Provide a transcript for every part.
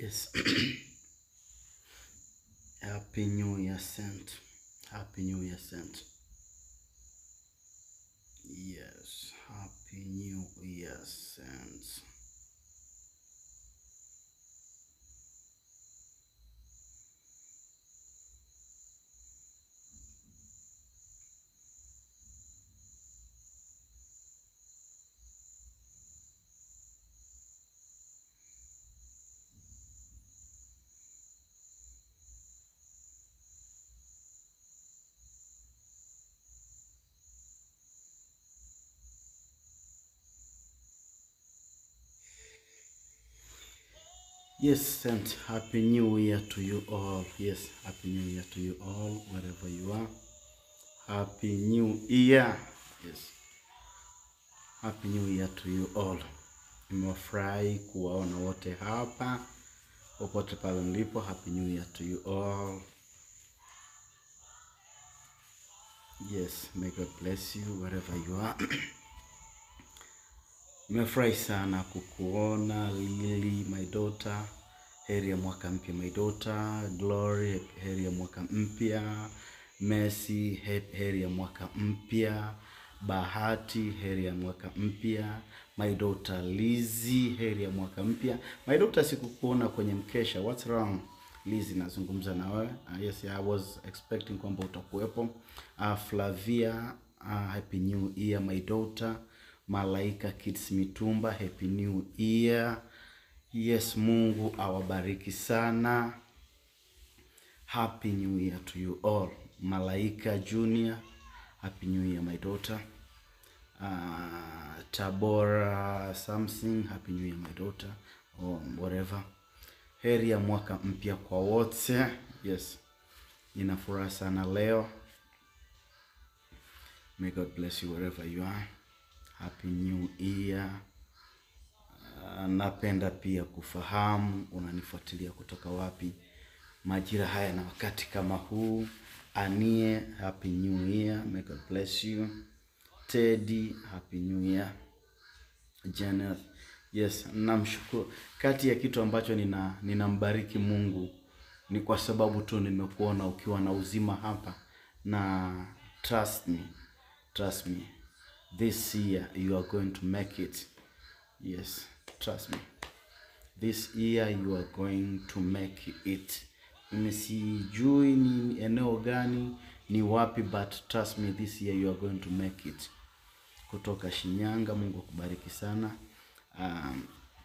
Yes. Happy New Year sent. Happy New Year sent. Yes. Happy New Year sent. Yes, sent. Happy New Year to you all. Yes, Happy New Year to you all, wherever you are. Happy New Year. Yes. Happy New Year to you all. Nimefurahi kuwaona wote hapa popote pale mlipo. Happy New Year to you all. Yes, may God bless you wherever you are. Nimefurahi sana kukuona Lily, my daughter. Heri ya mwaka mpya my daughter. Glory, heri ya mwaka mpya. Mercy, he- heri ya mwaka mpya. Bahati, heri ya mwaka mpya. My daughter Lizzy, heri ya mwaka mpya. My daughter, sikukuona kwenye mkesha. What's wrong? Lizzy, nazungumza na wewe. Uh, yes, I was expecting kwamba utakuwepo. Uh, Flavia, uh, happy new year my daughter. Malaika Kids Mitumba, happy new year. Yes, Mungu awabariki sana. Happy new year to you all. Malaika Junior, happy new year my daughter. Uh, Tabora something, happy new year my daughter or whatever. Heri ya mwaka mpya kwa wote. Yes, nina furaha sana leo. May God bless you wherever you are. Happy new year. Uh, napenda pia kufahamu unanifuatilia kutoka wapi majira haya na wakati kama huu. Anie, happy new year. May God bless you. Teddy, happy new year. Janet, yes, namshukuru. Kati ya kitu ambacho nina ninambariki Mungu ni kwa sababu tu nimekuona ukiwa na uzima hapa, na trust me, trust me, this year you are going to make it. Yes, trust me, this year you are going to make it. Mimi sijui ni eneo gani, ni wapi, but trust me, this year you are going to make it kutoka Shinyanga. Mungu akubariki sana. Um,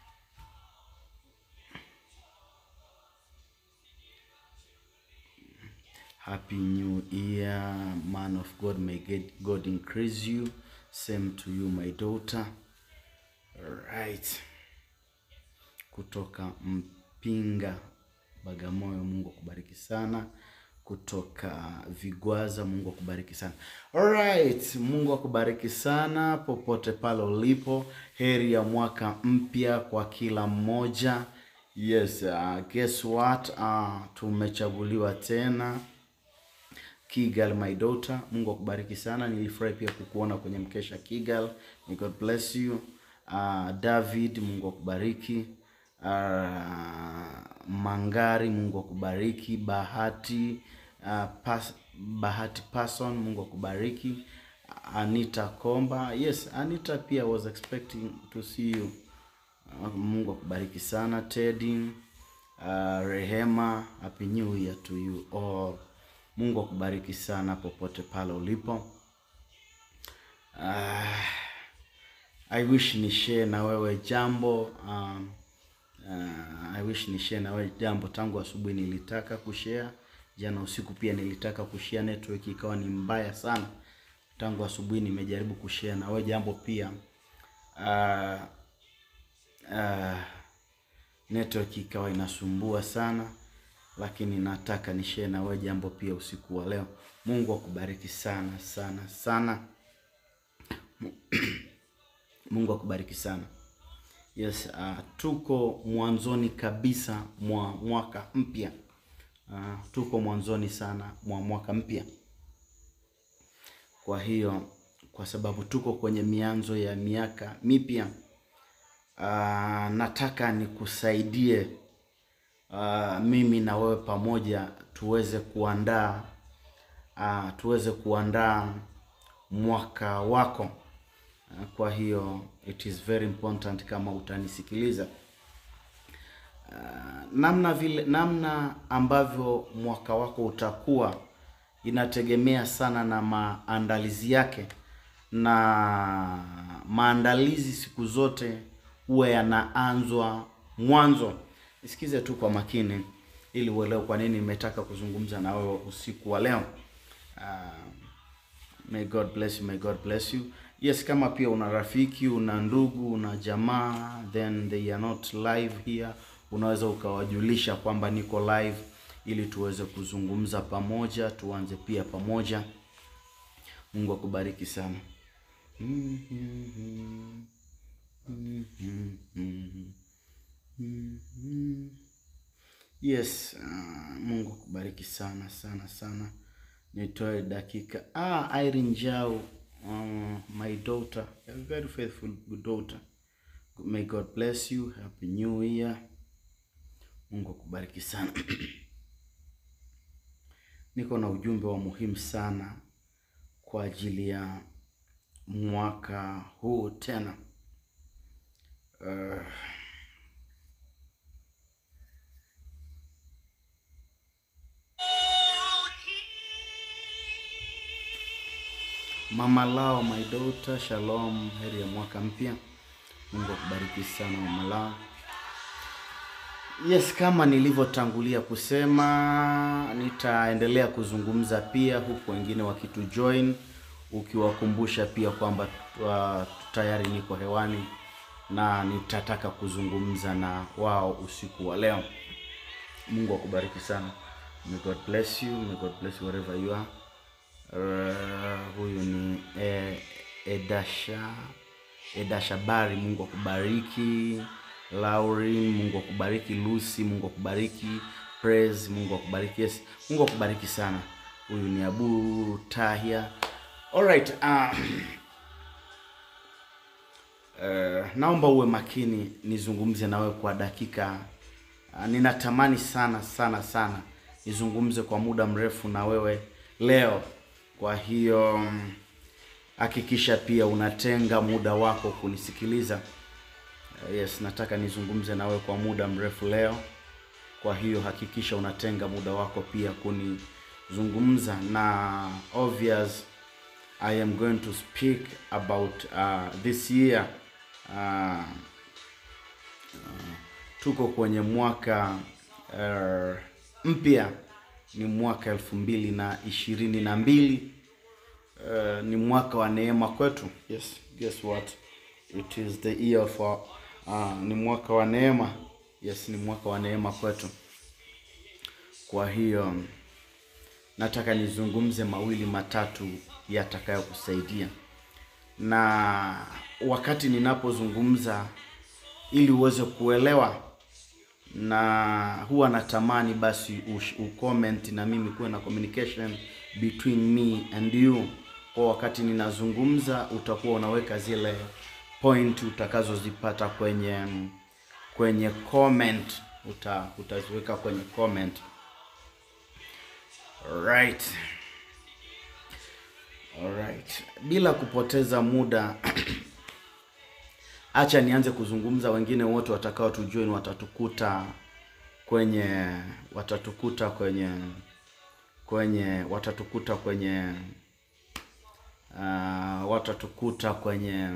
happy new year, man of God. May get- God increase you. Same to you, my daughter. Right. Kutoka Mpinga, Bagamoyo, Mungu akubariki sana. Kutoka Vigwaza, Mungu akubariki sana. Alright, Mungu akubariki sana popote pale ulipo. Heri ya mwaka mpya kwa kila mmoja. Yes, uh, guess what? Uh, tumechaguliwa tena Kigal my daughter, Mungu akubariki sana. Nilifurahi pia kukuona kwenye mkesha Kigal. May God bless you. Uh, David, Mungu akubariki. Uh, Mangari, Mungu akubariki. Bahati uh, pas, Bahati Person, Mungu akubariki. Anita Komba, yes, Anita pia was expecting to see you. Uh, Mungu akubariki sana. Teddy, uh, Rehema, happy new year to you all. Mungu akubariki sana popote pale ulipo. Uh, I wish ni share na wewe jambo um, uh, I wish ni share na wewe jambo. Tangu asubuhi nilitaka kushare, jana usiku pia nilitaka kushare, network ikawa ni mbaya sana. Tangu asubuhi nimejaribu kushare na wewe jambo pia uh, uh, network ikawa inasumbua sana, lakini nataka ni share na wewe jambo pia usiku wa leo. Mungu akubariki sana sana sana. Mungu akubariki sana. Yes, uh, tuko mwanzoni kabisa mwa mwaka mpya. Uh, tuko mwanzoni sana mwa mwaka mpya. Kwa hiyo kwa sababu tuko kwenye mianzo ya miaka mipya, uh, nataka nikusaidie uh, mimi na wewe pamoja tuweze kuandaa uh, tuweze kuandaa mwaka wako. Uh, kwa hiyo it is very important kama utanisikiliza uh, namna vile namna ambavyo mwaka wako utakuwa inategemea sana na maandalizi yake, na maandalizi siku zote huwa yanaanzwa mwanzo. Nisikize tu kwa makini ili uelewe kwa nini nimetaka kuzungumza na wewe usiku wa leo. Uh, may God bless you, may God bless you. Yes, kama pia una rafiki, una ndugu, una jamaa then they are not live here, unaweza ukawajulisha kwamba niko live ili tuweze kuzungumza pamoja, tuanze pia pamoja. Mungu akubariki sana. Yes, uh, Mungu akubariki sana sana sana. Nitoe dakika. Ah, Irene Njau, uh, my daughter, a very faithful good daughter. May God bless you. Happy New Year. Mungu akubariki sana. Niko na ujumbe wa muhimu sana kwa ajili ya mwaka huu tena. Uh, Mama Lao, my daughter, shalom, heri ya mwaka mpya. Mungu akubariki sana Mama Lao. Yes, kama nilivyotangulia kusema, nitaendelea kuzungumza pia huku wengine wakitu join, ukiwakumbusha pia kwamba uh, tayari niko hewani na nitataka kuzungumza na wao usiku wa leo. Mungu akubariki sana. May God bless you. May God bless you wherever you are. Uh, huyu ni eh, Edasha Edasha Bari, Mungu akubariki. Laurin, Mungu akubariki. Lucy, Mungu akubariki. Praise, Mungu akubariki. Yes, Mungu akubariki sana. Huyu ni Abu Tahia. Alright, uh, uh, naomba uwe makini nizungumze na wewe kwa dakika uh, ninatamani sana sana sana nizungumze kwa muda mrefu na wewe leo. Kwa hiyo hakikisha pia unatenga muda wako kunisikiliza. Uh, yes, nataka nizungumze na wewe kwa muda mrefu leo. Kwa hiyo hakikisha unatenga muda wako pia kunizungumza na obvious I am going to speak about uh, this year uh, uh, tuko kwenye mwaka uh, mpya ni mwaka elfu mbili na ishirini na mbili uh, ni mwaka wa neema kwetu. Yes, guess what? It is the year for uh, ni mwaka wa neema. Yes, ni mwaka wa neema kwetu. Kwa hiyo nataka nizungumze mawili matatu yatakayokusaidia, na wakati ninapozungumza, ili uweze kuelewa, na huwa natamani basi ucomment na mimi kuwe na communication between me and you. Kwa wakati ninazungumza, utakuwa unaweka zile point utakazozipata kwenye kwenye comment, uta utaziweka kwenye comment. Alright. Alright. Bila kupoteza muda acha nianze kuzungumza. Wengine wote watakao tujoin watatukuta kwenye watatukuta kwenye kwenye watatukuta kwenye uh, watatukuta kwenye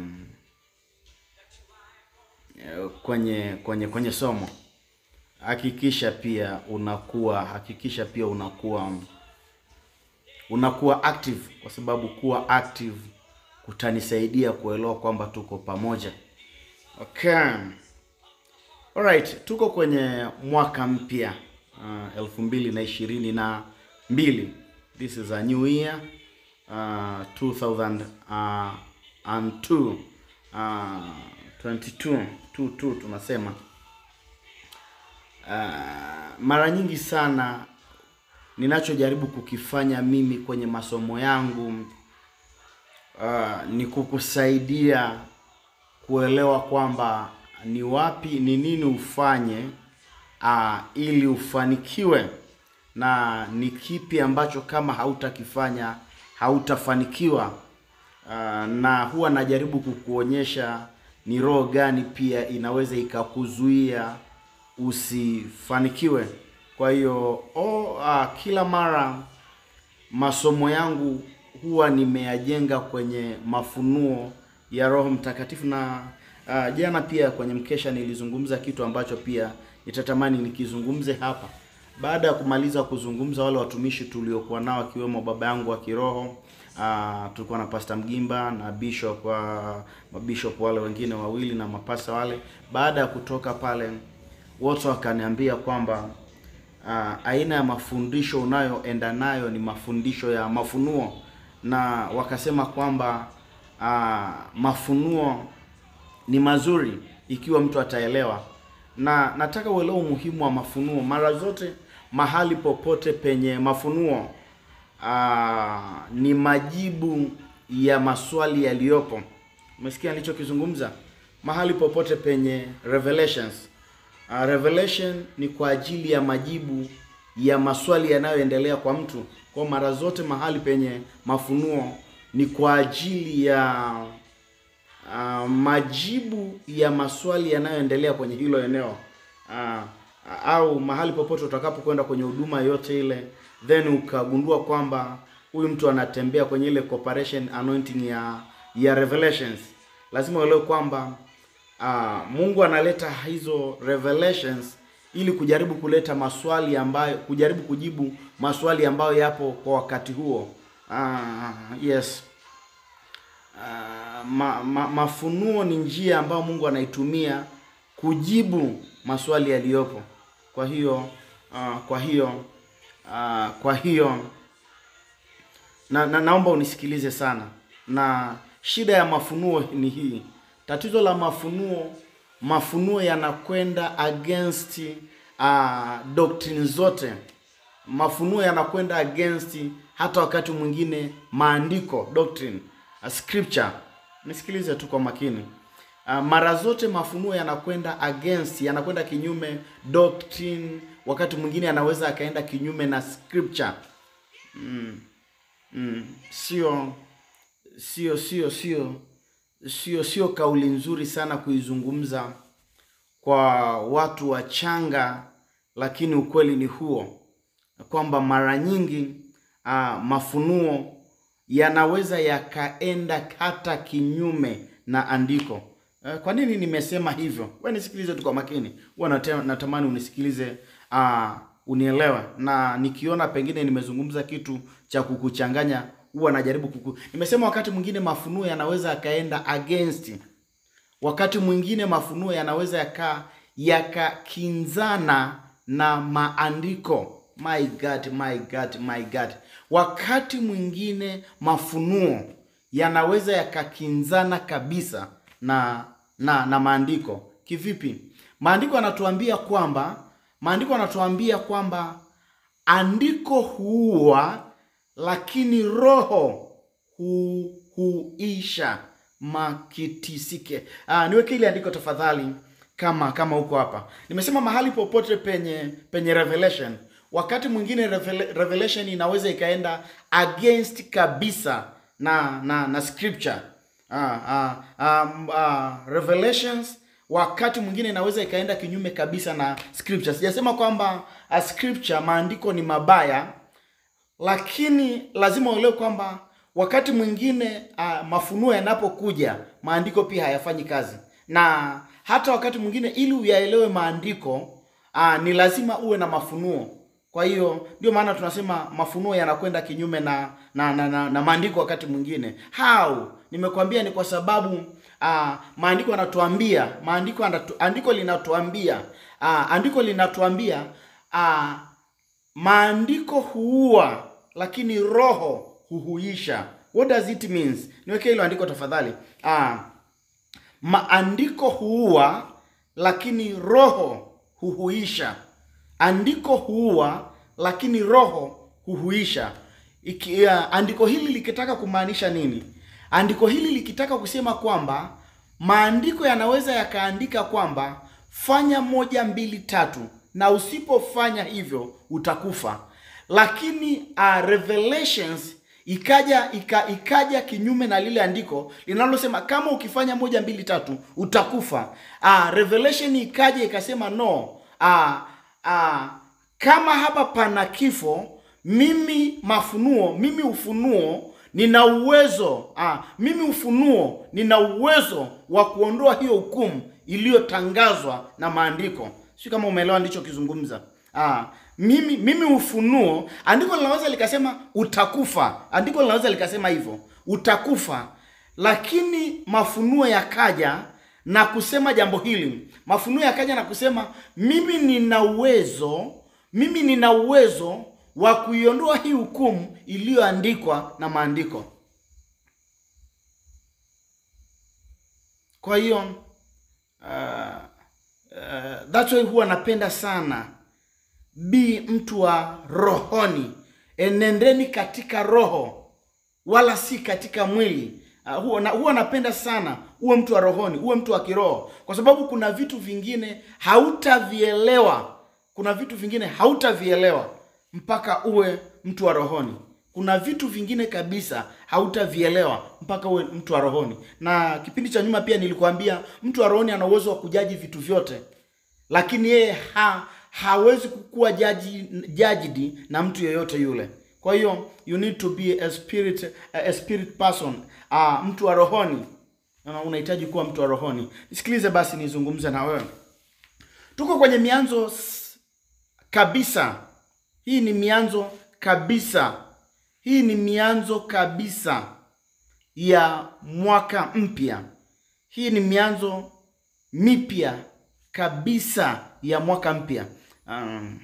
kwenye kwenye kwenye somo. Hakikisha pia unakuwa hakikisha pia unakuwa unakuwa active, kwa sababu kuwa active kutanisaidia kuelewa kwamba tuko pamoja. Okay. Alright, tuko kwenye mwaka mpya uh, elfu mbili na ishirini na mbili. This is a new year uh, 2002 uh, 22 22 tunasema. Uh, mara nyingi sana ninachojaribu kukifanya mimi kwenye masomo yangu uh, ni kukusaidia kuelewa kwamba ni wapi, ni nini ufanye uh, ili ufanikiwe na ni kipi ambacho kama hautakifanya hautafanikiwa. Uh, na huwa najaribu kukuonyesha ni roho gani pia inaweza ikakuzuia usifanikiwe. Kwa hiyo oh, uh, kila mara masomo yangu huwa nimeyajenga kwenye mafunuo ya Roho Mtakatifu na uh, jana pia kwenye mkesha nilizungumza kitu ambacho pia nitatamani nikizungumze hapa. Baada ya kumaliza kuzungumza wale watumishi tuliokuwa nao akiwemo baba yangu wa kiroho uh, tulikuwa na Pastor Mgimba na bishop uh, mabishop wale wengine wawili na mapasta wale. Baada ya kutoka pale, wote wakaniambia kwamba uh, aina ya mafundisho unayoenda nayo ni mafundisho ya mafunuo, na wakasema kwamba uh, mafunuo ni mazuri ikiwa mtu ataelewa, na nataka uelewe umuhimu wa mafunuo. Mara zote mahali popote penye mafunuo uh, ni majibu ya maswali yaliyopo. Umesikia nilichokizungumza? Mahali popote penye revelations Uh, revelation ni kwa ajili ya majibu ya maswali yanayoendelea kwa mtu. Kwa mara zote mahali penye mafunuo ni kwa ajili ya uh, majibu ya maswali yanayoendelea kwenye hilo eneo uh, au mahali popote utakapokwenda kwenye huduma yote ile, then ukagundua kwamba huyu mtu anatembea kwenye ile corporation anointing ya ya revelations, lazima uelewe kwamba Uh, Mungu analeta hizo revelations ili kujaribu kuleta maswali ambayo kujaribu kujibu maswali ambayo yapo kwa wakati huo. Uh, yes. Uh, ma, ma, mafunuo ni njia ambayo Mungu anaitumia kujibu maswali yaliyopo. Kwa hiyo uh, kwa hiyo uh, kwa hiyo na, na naomba unisikilize sana, na shida ya mafunuo ni hii Tatizo la mafunuo, mafunuo yanakwenda against uh, doctrine zote. Mafunuo yanakwenda against hata wakati mwingine maandiko, doctrine, uh, scripture. Nisikilize tu kwa makini. Uh, mara zote mafunuo yanakwenda against, yanakwenda kinyume doctrine, wakati mwingine anaweza akaenda kinyume na scripture. Mm, mm, sio sio sio sio sio sio kauli nzuri sana kuizungumza kwa watu wachanga, lakini ukweli ni huo kwamba mara nyingi uh, mafunuo yanaweza yakaenda hata kinyume na andiko. Uh, kwa nini nimesema hivyo? Wewe nisikilize tu kwa makini, huwa natamani unisikilize, uh, unielewe, na nikiona pengine nimezungumza kitu cha kukuchanganya huwa najaribu kuku. Nimesema wakati mwingine mafunuo yanaweza yakaenda against, wakati mwingine mafunuo yanaweza yaka yakakinzana na maandiko. My God, my God, my God. Wakati mwingine mafunuo yanaweza yakakinzana kabisa na na na maandiko. Kivipi? Maandiko yanatuambia kwamba maandiko yanatuambia kwamba andiko huua lakini roho hu, huisha makitisike. Ah, niweke ile andiko tafadhali, kama kama huko hapa. Nimesema mahali popote penye penye revelation, wakati mwingine revelation inaweza ikaenda against kabisa na na na scripture. Ah, ah, um, ah, revelations wakati mwingine inaweza ikaenda kinyume kabisa na scripture. Sijasema kwamba uh, scripture maandiko ni mabaya lakini lazima uelewe kwamba wakati mwingine uh, mafunuo yanapokuja maandiko pia hayafanyi kazi, na hata wakati mwingine ili uyaelewe maandiko uh, ni lazima uwe na mafunuo. Kwa hiyo ndio maana tunasema mafunuo yanakwenda kinyume na na, na, na, na maandiko wakati mwingine. How? Nimekwambia ni kwa sababu uh, maandiko yanatuambia maandiko anatu, andiko linatuambia uh, andiko linatuambia uh, maandiko huua lakini roho huhuisha. What does it means? Niweke hilo andiko tafadhali. Ah, maandiko huua lakini roho huhuisha. Andiko huua lakini roho huhuisha. Iki, uh, andiko hili likitaka kumaanisha nini? Andiko hili likitaka kusema kwamba maandiko yanaweza yakaandika kwamba fanya moja mbili tatu na usipofanya hivyo utakufa. Lakini uh, Revelations ikaja ika, ikaja kinyume na lile andiko linalosema kama ukifanya moja mbili tatu utakufa. Uh, Revelation ikaja ikasema no, uh, uh, kama hapa pana kifo, mimi mafunuo, mimi ufunuo nina uwezo ah, mimi ufunuo nina uwezo wa kuondoa hiyo hukumu iliyotangazwa na maandiko. Sio kama umeelewa ndichokizungumza. Ah, mimi mimi ufunuo, andiko linaweza likasema utakufa, andiko linaweza likasema hivyo utakufa, lakini mafunuo yakaja na kusema jambo hili. Mafunuo yakaja na kusema mimi nina uwezo, mimi nina uwezo wa kuiondoa hii hukumu iliyoandikwa na maandiko. Kwa hiyo uh, uh, that's why huwa napenda sana bi mtu wa rohoni, enendeni katika roho wala si katika mwili. Uh, huwa, na, huwa napenda sana uwe mtu wa rohoni, uwe mtu wa kiroho, kwa sababu kuna vitu vingine hautavielewa, kuna vitu vingine hautavielewa mpaka uwe mtu wa rohoni. Kuna vitu vingine kabisa hautavielewa mpaka uwe mtu wa rohoni. Na kipindi cha nyuma pia nilikuambia mtu wa rohoni ana uwezo wa kujaji vitu vyote, lakini yeye ha, hawezi kukuwa jaji judged na mtu yeyote yule. Kwa hiyo you need to be a spirit a spirit person, uh, mtu wa rohoni. Na unahitaji kuwa mtu wa rohoni. Nisikilize basi nizungumze na wewe. Tuko kwenye mianzo kabisa. Hii ni mianzo kabisa. Hii ni mianzo kabisa ya mwaka mpya. Hii ni mianzo mipya kabisa ya mwaka mpya. Um,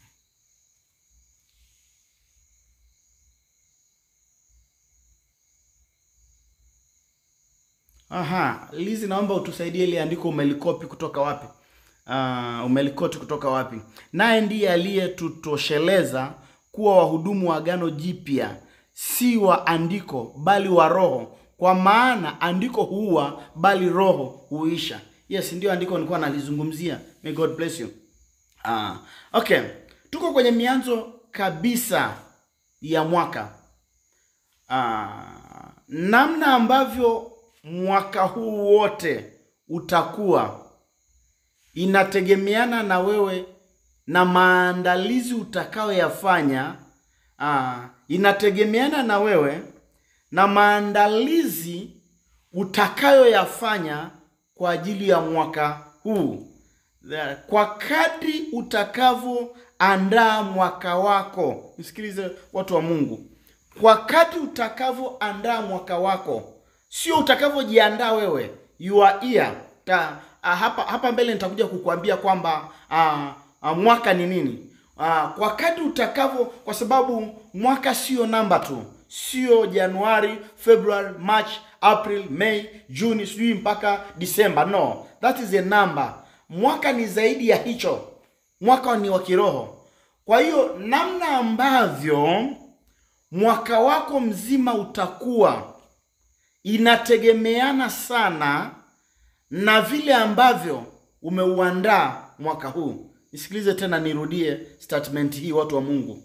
aha, Lizi, naomba utusaidie ile andiko umelikopi kutoka wapi? Uh, umelikoti kutoka wapi? Naye ndiye aliyetutosheleza kuwa wahudumu wa agano jipya, si wa andiko bali wa Roho, kwa maana andiko huua bali Roho huisha. Yes, ndio andiko nilikuwa nalizungumzia. May God bless you. Uh, okay, tuko kwenye mianzo kabisa ya mwaka. Uh, namna ambavyo mwaka huu wote utakuwa inategemeana na wewe na maandalizi utakayoyafanya. Aa, inategemeana na wewe na maandalizi utakayoyafanya kwa ajili ya mwaka huu. Kwa kadri utakavyoandaa mwaka wako, nisikilize watu wa Mungu, kwa kadri utakavyoandaa mwaka wako, sio utakavyojiandaa wewe, your ear ta, a, hapa hapa mbele nitakuja kukuambia kwamba a, a, mwaka ni nini. A, kwa kadri utakavyo, kwa sababu mwaka sio namba tu, sio Januari, February, March, April, May, Juni, sijui mpaka Disemba. No, that is a number. Mwaka ni zaidi ya hicho. Mwaka ni wa kiroho. Kwa hiyo namna ambavyo mwaka wako mzima utakuwa inategemeana sana na vile ambavyo umeuandaa mwaka huu. Nisikilize tena, nirudie statement hii, watu wa Mungu.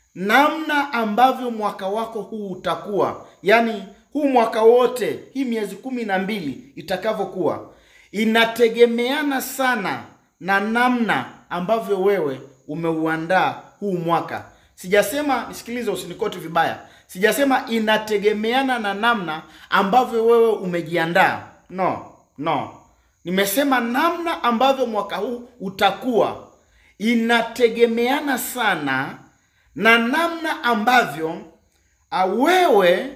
Namna ambavyo mwaka wako huu utakuwa, yaani huu mwaka wote, hii miezi kumi na mbili itakavyokuwa, inategemeana sana na namna ambavyo wewe umeuandaa huu mwaka. Sijasema, nisikilize, usinikoti vibaya. Sijasema inategemeana na namna ambavyo wewe umejiandaa. No, no. Nimesema namna ambavyo mwaka huu utakuwa inategemeana sana na namna ambavyo a, wewe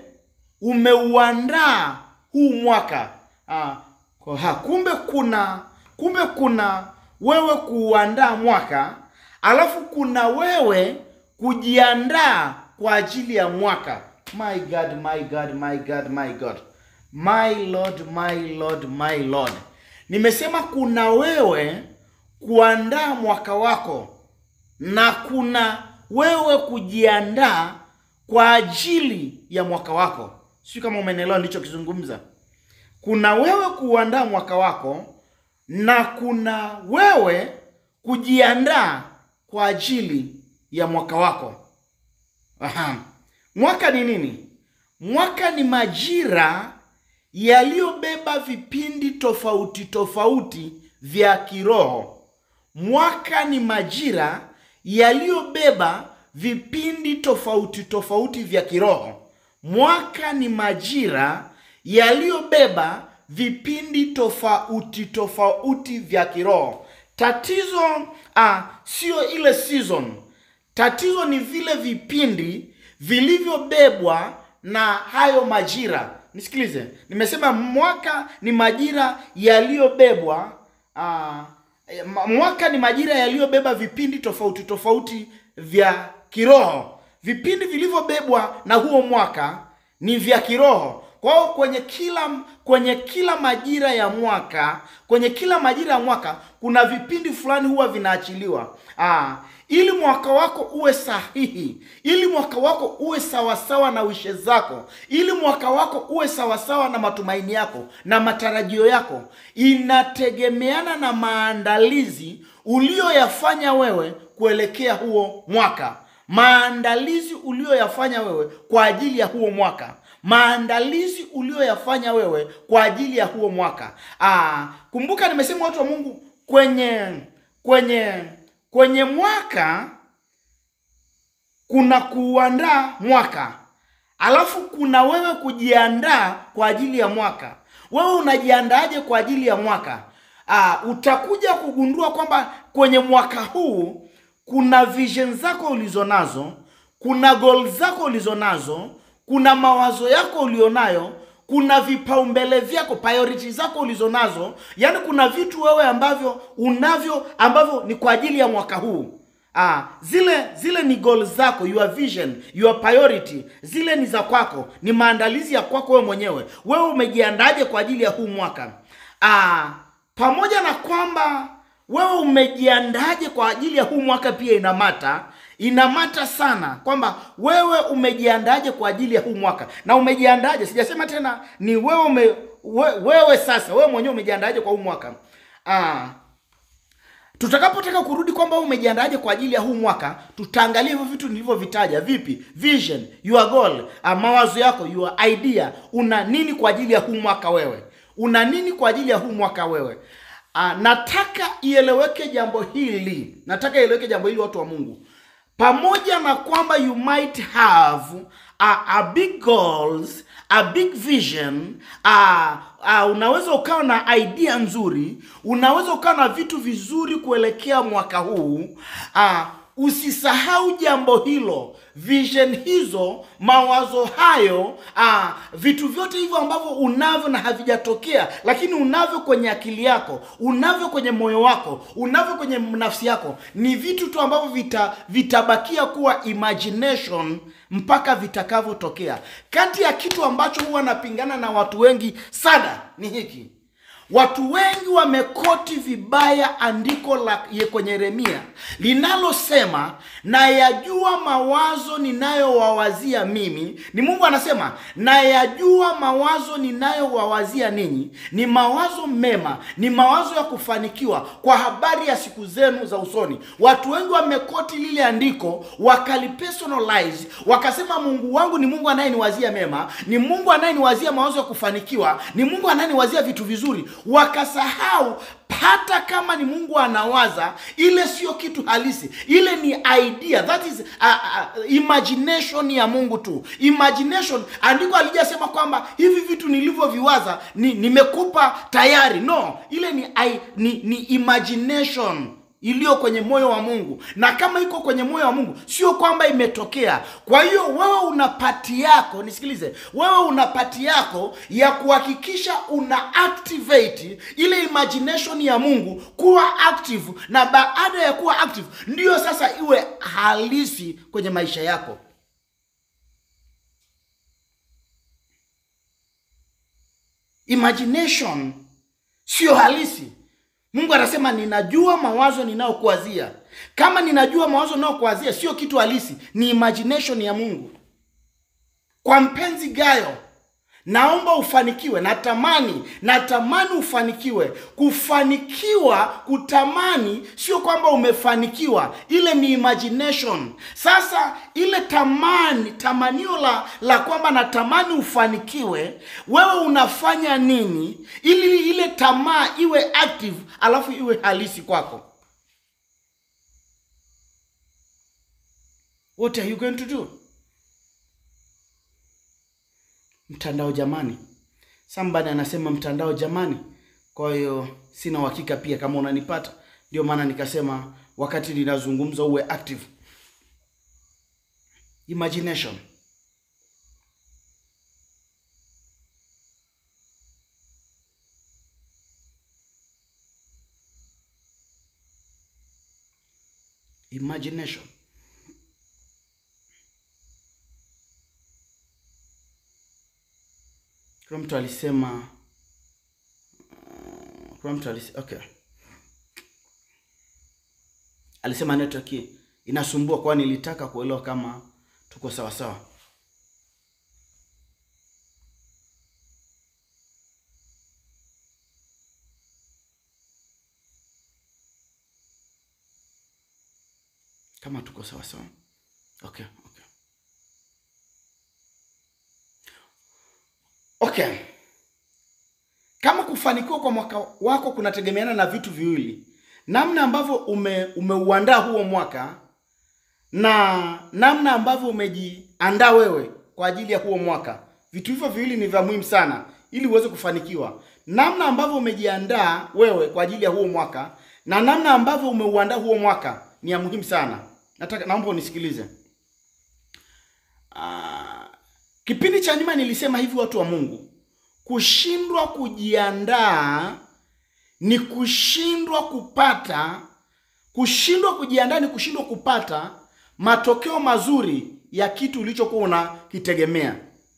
umeuandaa huu mwaka. A, ha, kumbe kuna kumbe kuna wewe kuuandaa mwaka, alafu kuna wewe kujiandaa kwa ajili ya mwaka. My God, my God, my God, my God. My Lord, my Lord, my Lord. Nimesema kuna wewe kuandaa mwaka wako na kuna wewe kujiandaa kwa ajili ya mwaka wako. Sio kama umenielewa nilichokizungumza. Kuna wewe kuandaa mwaka wako na kuna wewe kujiandaa kwa ajili ya mwaka wako. Aha. Mwaka ni nini? Mwaka ni majira yaliyobeba vipindi tofauti tofauti vya kiroho. Mwaka ni majira yaliyobeba vipindi tofauti tofauti vya kiroho. Mwaka ni majira yaliyobeba vipindi tofauti tofauti vya kiroho. Tatizo ah, sio ile season. Tatizo ni vile vipindi vilivyobebwa na hayo majira. Nisikilize, nimesema mwaka ni majira yaliyobebwa ah, ma- mwaka ni majira yaliyobeba vipindi tofauti tofauti vya kiroho. Vipindi vilivyobebwa na huo mwaka ni vya kiroho. Kwa hiyo kwenye kila kwenye kila majira ya mwaka, kwenye kila majira ya mwaka kuna vipindi fulani huwa vinaachiliwa. Ah, ili mwaka wako uwe sahihi, ili mwaka wako uwe sawasawa na wishe zako, ili mwaka wako uwe sawasawa na matumaini yako na matarajio yako, inategemeana na maandalizi uliyoyafanya wewe kuelekea huo mwaka maandalizi uliyoyafanya wewe kwa ajili ya huo mwaka maandalizi uliyoyafanya wewe kwa ajili ya huo mwaka Aa, kumbuka nimesema watu wa mungu kwenye kwenye kwenye mwaka kuna kuuandaa mwaka alafu kuna wewe kujiandaa kwa ajili ya mwaka wewe unajiandaaje kwa ajili ya mwaka Aa, utakuja kugundua kwamba kwenye mwaka huu kuna vision zako ulizonazo kuna goal zako ulizonazo kuna mawazo yako ulionayo kuna vipaumbele vyako priority zako ulizonazo yaani kuna vitu wewe ambavyo unavyo ambavyo ni kwa ajili ya mwaka huu Ah, zile zile ni goal zako, your vision, your priority, zile ni za kwako, ni maandalizi ya kwako wewe mwenyewe. Wewe umejiandaje kwa ajili ya huu mwaka? Ah, pamoja na kwamba wewe umejiandaje kwa ajili ya huu mwaka pia inamata inamata sana kwamba wewe umejiandaje kwa ajili ya huu mwaka na umejiandaje sijasema tena ni wewe ume, we, wewe sasa wewe mwenyewe umejiandaje kwa huu mwaka ah, tutakapotaka kurudi kwamba wewe umejiandaje kwa ajili ya huu mwaka tutaangalia hivyo vitu nilivyovitaja vipi vision your goal uh, mawazo yako your idea una nini kwa ajili ya huu mwaka wewe una nini kwa ajili ya huu mwaka wewe uh, nataka ieleweke jambo hili nataka ieleweke jambo hili watu wa mungu pamoja na kwamba you might have a, a big goals a big vision a, a, unaweza ukawa na idea nzuri unaweza ukawa na vitu vizuri kuelekea mwaka huu a, usisahau jambo hilo vision hizo mawazo hayo aa, vitu vyote hivyo ambavyo unavyo na havijatokea lakini unavyo kwenye akili yako unavyo kwenye moyo wako unavyo kwenye nafsi yako ni vitu tu ambavyo vita, vitabakia kuwa imagination mpaka vitakavyotokea kati ya kitu ambacho huwa napingana na watu wengi sana ni hiki Watu wengi wamekoti vibaya andiko la ye- kwenye Yeremia linalosema nayajua mawazo ninayowawazia mimi. Ni Mungu anasema nayajua mawazo ninayowawazia ninyi, ni mawazo mema, ni mawazo ya kufanikiwa kwa habari ya siku zenu za usoni. Watu wengi wamekoti lile andiko wakalipersonalize, wakasema Mungu wangu ni Mungu anayeniwazia mema, ni Mungu anayeniwazia mawazo ya kufanikiwa, ni Mungu anayeniwazia vitu vizuri, wakasahau hata kama ni Mungu anawaza, ile sio kitu halisi, ile ni idea, that is uh, uh, imagination ya Mungu tu. Imagination, andiko alijasema kwamba hivi vitu nilivyoviwaza ni, nimekupa tayari. No, ile ni, I, ni, ni imagination iliyo kwenye moyo wa Mungu, na kama iko kwenye moyo wa Mungu sio kwamba imetokea. Kwa hiyo wewe una pati yako, nisikilize, wewe una pati yako ya kuhakikisha una activate ile imagination ya Mungu kuwa active, na baada ya kuwa active ndiyo sasa iwe halisi kwenye maisha yako. Imagination sio halisi. Mungu anasema ninajua mawazo ninayokuwazia. Kama ninajua mawazo ninayokuwazia sio kitu halisi, ni imagination ya Mungu. Kwa mpenzi Gayo, naomba ufanikiwe natamani natamani ufanikiwe kufanikiwa kutamani sio kwamba umefanikiwa ile ni imagination sasa ile tamani tamanio la la kwamba natamani ufanikiwe wewe unafanya nini ili ile tamaa iwe active alafu iwe halisi kwako what are you going to do mtandao jamani somebody anasema mtandao jamani kwa hiyo sina uhakika pia kama unanipata ndio maana nikasema wakati ninazungumza uwe active imagination imagination kuna mtu alisema uh, kuna mtu alisema okay alisema network hii inasumbua kwa nilitaka kuelewa kama tuko sawa sawa kama tuko sawa sawa okay okay okay kama kufanikiwa kwa mwaka wako kunategemeana na vitu viwili namna ambavyo ume umeuandaa huo mwaka na namna ambavyo umejiandaa wewe kwa ajili ya huo mwaka vitu hivyo viwili ni vya muhimu sana ili uweze kufanikiwa namna ambavyo umejiandaa wewe kwa ajili ya huo mwaka na namna ambavyo umeuandaa huo mwaka ni ya muhimu sana nataka naomba unisikilize Ah, kipindi cha nyuma nilisema hivi watu wa mungu kushindwa kujiandaa ni kushindwa kupata kushindwa kujiandaa ni kushindwa kupata matokeo mazuri ya kitu ulichokuwa unakitegemea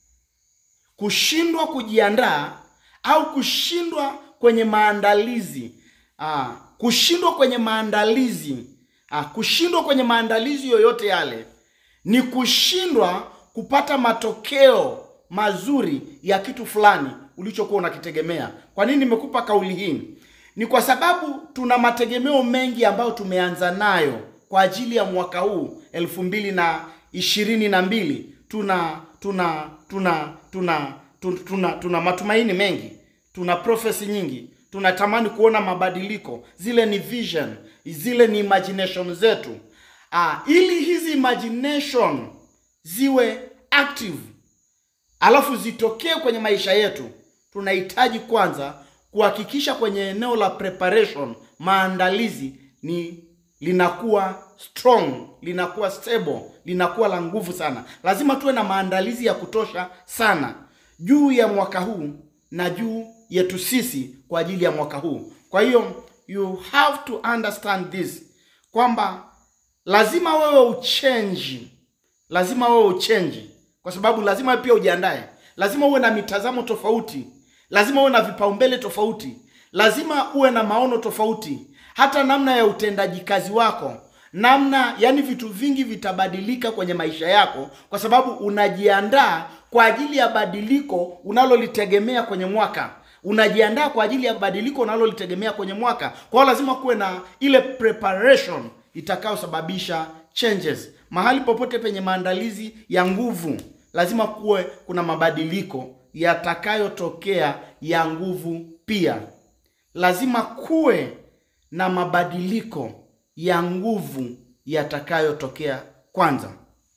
kushindwa kujiandaa au kushindwa kwenye maandalizi ah, kushindwa kwenye maandalizi ah, kushindwa kwenye maandalizi yoyote yale ni kushindwa kupata matokeo mazuri ya kitu fulani ulichokuwa unakitegemea kwa nini nimekupa kauli hii ni kwa sababu tuna mategemeo mengi ambayo tumeanza nayo kwa ajili ya mwaka huu elfu mbili na ishirini na mbili tuna tuna tuna tuna tuna, tuna, tuna matumaini mengi tuna profesi nyingi tunatamani kuona mabadiliko zile ni vision zile ni imagination zetu ah, ili hizi imagination ziwe active alafu zitokee kwenye maisha yetu tunahitaji kwanza kuhakikisha kwenye eneo la preparation maandalizi ni linakuwa strong linakuwa stable linakuwa la nguvu sana lazima tuwe na maandalizi ya kutosha sana juu ya mwaka huu na juu yetu sisi kwa ajili ya mwaka huu kwa hiyo you have to understand this kwamba lazima wewe uchenji lazima wewe uchenji kwa sababu lazima pia ujiandae lazima uwe na mitazamo tofauti lazima uwe na vipaumbele tofauti lazima uwe na maono tofauti hata namna ya utendaji kazi wako namna yani vitu vingi vitabadilika kwenye maisha yako kwa sababu unajiandaa kwa ajili ya badiliko unalolitegemea kwenye mwaka unajiandaa kwa ajili ya badiliko unalolitegemea kwenye mwaka kwa hiyo lazima kuwe na ile preparation itakayosababisha changes mahali popote penye maandalizi ya nguvu lazima kuwe kuna mabadiliko yatakayotokea ya nguvu pia lazima kuwe na mabadiliko ya nguvu yatakayotokea kwanza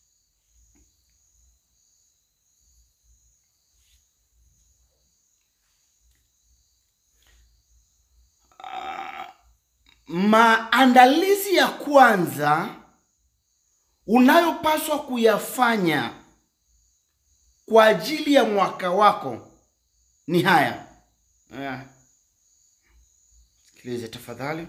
maandalizi ya kwanza unayopaswa kuyafanya kwa ajili ya mwaka wako ni haya Haya. sikilize tafadhali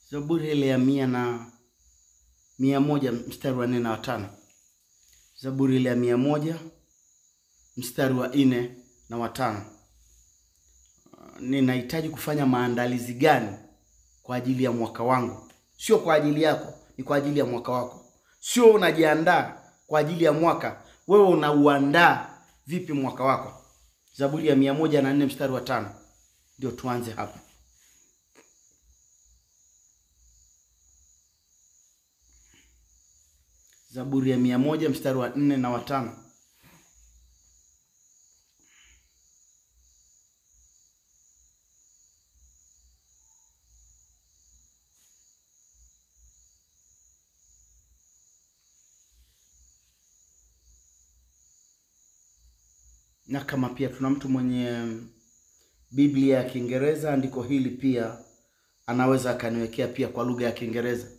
Zaburi ile ya mia na mia moja mstari wa nne na watano. Zaburi ile ya mia moja mstari wa nne na watano. Ninahitaji kufanya maandalizi gani kwa ajili ya mwaka wangu? Sio kwa ajili yako, ni kwa ajili ya mwaka wako. Sio unajiandaa kwa ajili ya mwaka, wewe unauandaa vipi mwaka wako? Zaburi ya mia moja na nne mstari wa tano. Ndio tuanze hapa. Zaburi ya mia moja mstari wa nne na watano. Na kama pia tuna mtu mwenye Biblia ya Kiingereza, andiko hili pia anaweza akaniwekea pia kwa lugha ya Kiingereza.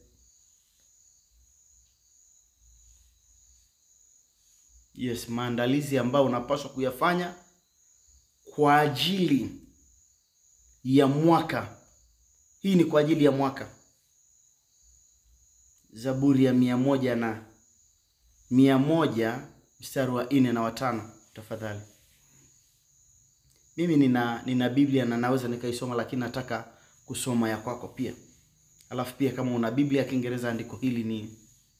Yes, maandalizi ambayo unapaswa kuyafanya kwa ajili ya mwaka. Hii ni kwa ajili ya mwaka. Zaburi ya mia moja na mia moja mstari wa nne na watano, tafadhali. Mimi nina nina Biblia na naweza nikaisoma, lakini nataka kusoma ya kwako pia. Alafu pia kama una Biblia ya Kiingereza andiko hili ni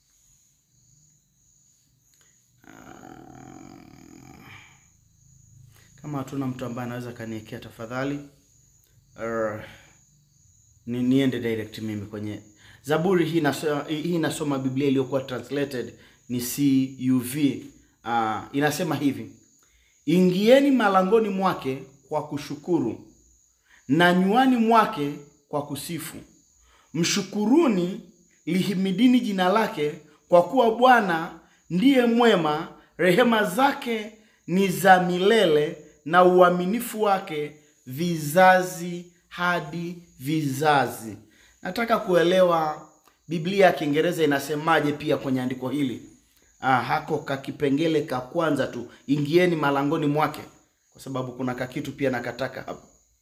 kama hatuna mtu ambaye anaweza kaniwekea tafadhali, uh, ni niende direct mimi kwenye Zaburi hii. Nasoma, hii nasoma Biblia iliyokuwa translated ni CUV. Uh, inasema hivi: ingieni malangoni mwake kwa kushukuru na nywani mwake kwa kusifu, mshukuruni, lihimidini jina lake, kwa kuwa Bwana ndiye mwema, rehema zake ni za milele na uaminifu wake vizazi hadi vizazi. Nataka kuelewa Biblia ya Kiingereza inasemaje pia kwenye andiko hili. Ah, hako kakipengele ka kwanza tu, ingieni malangoni mwake, kwa sababu kuna kakitu pia nakataka hapo.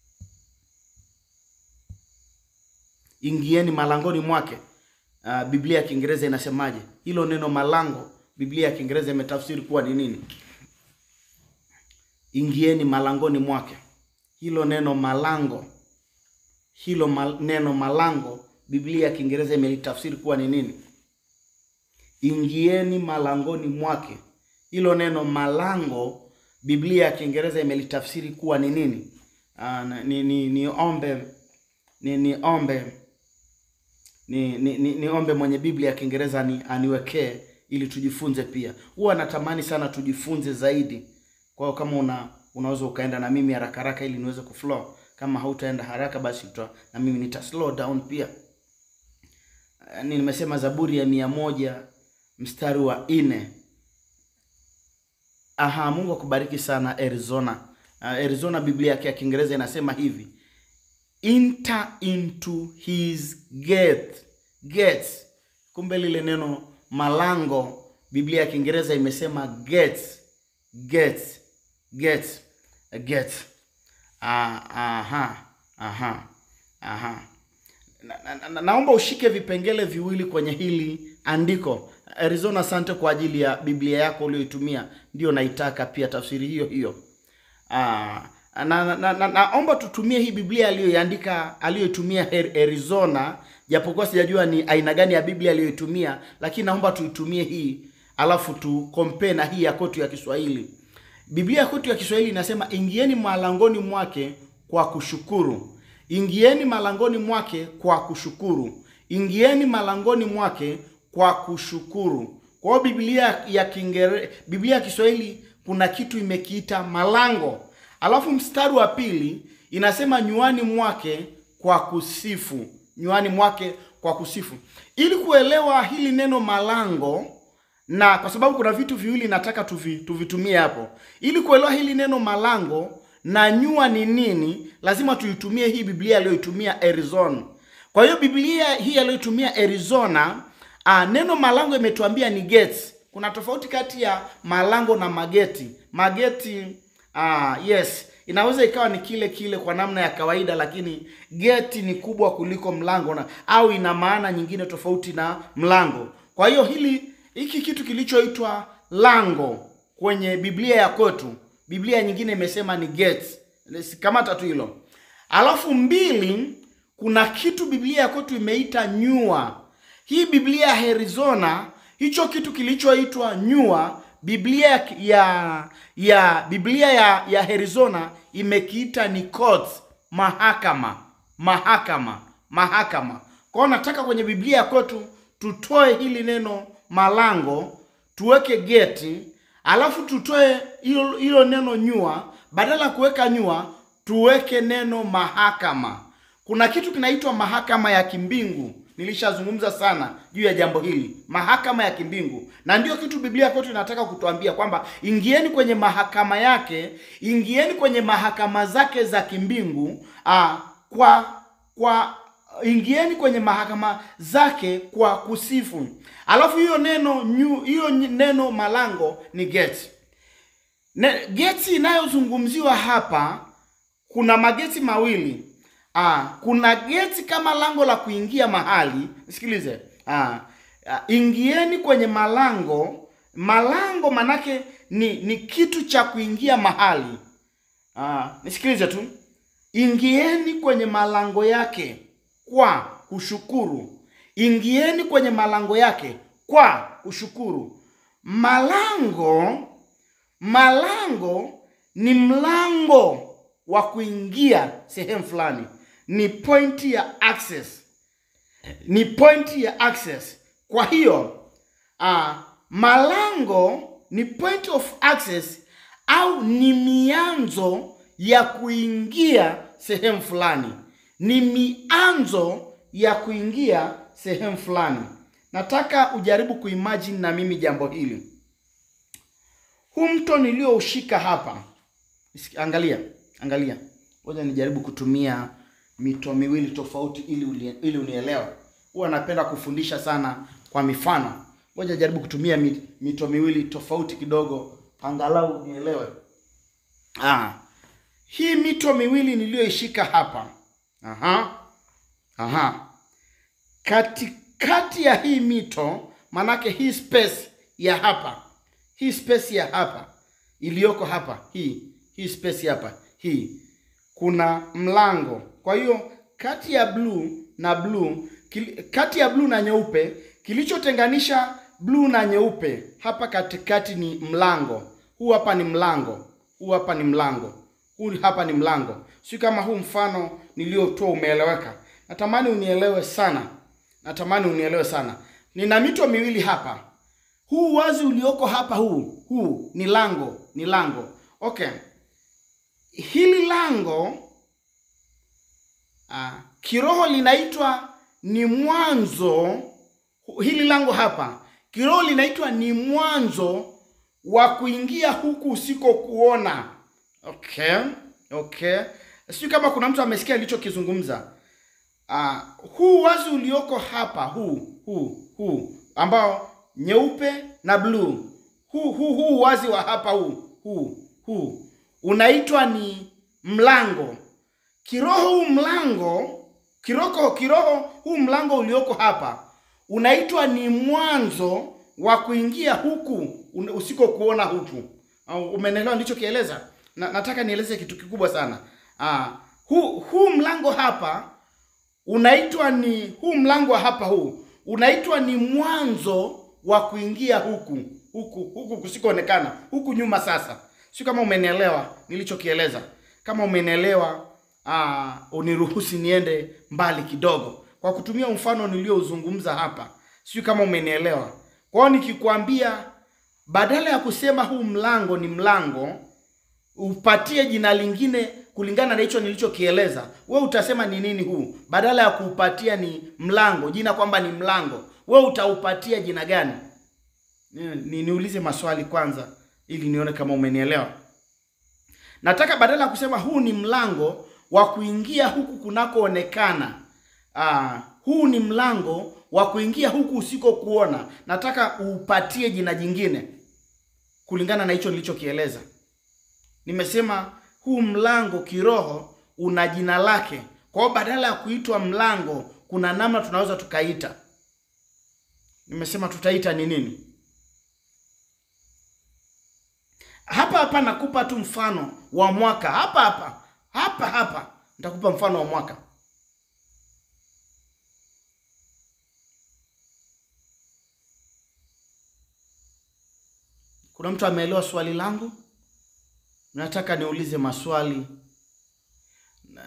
Ingieni malangoni mwake. Ah, Biblia ya Kiingereza inasemaje? Hilo neno malango, Biblia ya Kiingereza imetafsiri kuwa ni nini? Ingieni malangoni mwake. Hilo neno malango, hilo mal, neno malango Biblia ya Kiingereza imelitafsiri kuwa ni nini? Ingieni malangoni mwake. Hilo neno malango Biblia ya Kiingereza imelitafsiri kuwa ni nini? Aa, ni ni niombe ni niombe ni ni ni niombe mwenye Biblia ya Kiingereza ni aniwekee ili tujifunze pia. Huwa natamani sana tujifunze zaidi. Kwa hiyo kama una unaweza ukaenda na mimi haraka haraka ili niweze kuflow. Kama hautaenda haraka basi uta, na mimi nita slow down pia. Ni nimesema Zaburi ya mia moja mstari wa nne. Aha, Mungu akubariki sana Arizona. Uh, Arizona Biblia yake ya Kiingereza inasema hivi. Enter into his gate. Gates. Kumbe lile neno malango Biblia ya Kiingereza imesema gates. Gates. Gates. Gates. Ah, aha. Aha. Aha. Na, na, na, naomba ushike vipengele viwili kwenye hili andiko. Arizona, asante kwa ajili ya Biblia yako uliyoitumia, ndio naitaka pia tafsiri hiyo hiyo. Ah, na, na, na, na, naomba tutumie hii Biblia aliyoiandika aliyoitumia Arizona, japokuwa sijajua ni aina gani ya Biblia aliyoitumia, lakini naomba tuitumie hii alafu tu compare na hii ya kwetu ya Kiswahili. Biblia ya kwetu ya Kiswahili inasema ingieni malangoni mwake kwa kushukuru. Ingieni malangoni mwake kwa kushukuru. Ingieni malangoni mwake kwa kushukuru. Kwa hiyo Biblia ya Kiingereza, Biblia ya Kiswahili kuna kitu imekiita malango. Alafu mstari wa pili inasema nywani mwake kwa kusifu. Nywani mwake kwa kusifu. Ili kuelewa hili neno malango na kwa sababu kuna vitu viwili nataka tuvi, tuvitumie hapo. Ili kuelewa hili neno malango na nyua ni nini, lazima tuitumie hii Biblia aliyoitumia Arizona. Kwa hiyo Biblia hii aliyoitumia Arizona, a, neno malango imetuambia ni gates. Kuna tofauti kati ya malango na mageti. Mageti, a, yes, inaweza ikawa ni kile kile kwa namna ya kawaida, lakini geti ni kubwa kuliko mlango na au ina maana nyingine tofauti na mlango. Kwa hiyo hili hiki kitu kilichoitwa lango kwenye Biblia ya kwetu, Biblia nyingine imesema ni gate. Kamata tu hilo. Alafu mbili, kuna kitu Biblia ya kwetu imeita nyua. Hii Biblia ya Arizona, hicho kitu kilichoitwa nyua, Biblia ya ya Biblia ya ya Arizona imekiita ni court, mahakama, mahakama, mahakama. Kwa hiyo nataka kwenye Biblia ya kwetu tutoe hili neno malango, tuweke geti, alafu tutoe hilo hilo neno nyua, badala ya kuweka nyua tuweke neno mahakama. Kuna kitu kinaitwa mahakama ya kimbingu. Nilishazungumza sana juu ya jambo hili, mahakama ya kimbingu, na ndio kitu Biblia kwetu inataka kutuambia kwamba ingieni kwenye mahakama yake, ingieni kwenye mahakama zake za kimbingu aa, kwa kwa ingieni kwenye mahakama zake kwa kusifu. Alafu hiyo neno nyu, hiyo neno malango ni geti. Ne, geti inayozungumziwa hapa kuna mageti mawili. Ah, kuna geti kama lango la kuingia mahali. Sikilize. Ah, ah, ingieni kwenye malango. Malango manake ni ni kitu cha kuingia mahali. Ah, nisikilize tu. Ingieni kwenye malango yake kwa kushukuru. Ingieni kwenye malango yake kwa kushukuru. Malango malango ni mlango wa kuingia sehemu fulani, ni point ya access, ni point ya access. Kwa hiyo uh, malango ni point of access au ni mianzo ya kuingia sehemu fulani, ni mianzo ya kuingia sehemu fulani. Nataka ujaribu kuimagine na mimi jambo hili. Huu mto nilioushika hapa, angalia Angalia, ngoja nijaribu kutumia mito miwili tofauti ili uli, ili unielewe. Huwa napenda kufundisha sana kwa mifano. Ngoja jaribu kutumia mito miwili tofauti kidogo, angalau unielewe. Ah, hii mito miwili niliyoishika hapa, aha, aha, katikati ya hii mito, manake hii space ya hapa, hii space ya hapa iliyoko hapa, hii hii space hapa hii kuna mlango. Kwa hiyo kati ya bluu na bluu, kati ya bluu na nyeupe, kilichotenganisha bluu na nyeupe hapa katikati ni mlango. Huu hapa ni mlango, huu hapa ni mlango, huu hapa ni mlango. Si kama huu mfano niliotoa umeeleweka? Natamani unielewe sana, natamani unielewe sana. Nina mito miwili hapa, huu wazi ulioko hapa, huu huu ni lango, ni lango. Okay, hili lango ah, kiroho linaitwa ni mwanzo. Hili lango hapa kiroho linaitwa ni mwanzo wa kuingia huku usikokuona. Okay, okay, sijui kama kuna mtu amesikia alichokizungumza. Ah, huu wazi ulioko hapa, huu huu huu ambao nyeupe na bluu, huu huu huu wazi wa hapa, huu huu huu unaitwa ni mlango kiroho. Huu mlango kiroho, kiroho huu mlango ulioko hapa unaitwa ni mwanzo wa kuingia huku usikokuona huku. Umeelewa nilichokieleza? Na, nataka nieleze kitu kikubwa sana. Ah, huu huu mlango hapa unaitwa ni huu mlango wa hapa huu unaitwa ni mwanzo wa kuingia huku huku huku kusikoonekana huku nyuma. Sasa sio kama umenielewa nilichokieleza. Kama umenielewa, ah, uniruhusi niende mbali kidogo kwa kutumia mfano niliouzungumza hapa. Sio kama umenielewa. Kwa hiyo nikikwambia, badala ya kusema huu mlango ni mlango, upatie jina lingine kulingana na hicho nilichokieleza, we utasema ni nini huu? Badala ya kuupatia ni mlango jina kwamba ni mlango, we utaupatia jina gani? Ni niulize maswali kwanza ili nione kama umenielewa. Nataka badala ya kusema huu ni mlango wa kuingia huku kunakoonekana, ah, huu ni mlango wa kuingia huku usikokuona, nataka uupatie jina jingine kulingana na hicho nilichokieleza. Nimesema huu mlango kiroho una jina lake. Kwa hiyo badala ya kuitwa mlango, kuna namna tunaweza tukaita. Nimesema tutaita ni nini? Hapa hapa nakupa tu mfano wa mwaka hapa hapa hapa hapa, nitakupa mfano wa mwaka. Kuna mtu ameelewa swali langu? Nataka niulize maswali na...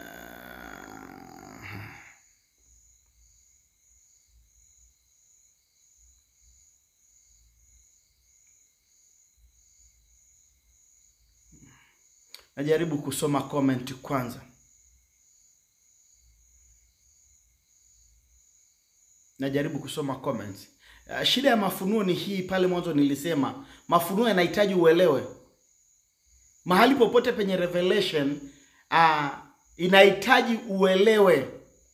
najaribu kusoma comment kwanza. Najaribu kusoma comments. Uh, shida ya mafunuo ni hii. Pale mwanzo nilisema mafunuo yanahitaji uelewe. Mahali popote penye revelation uh, inahitaji uelewe.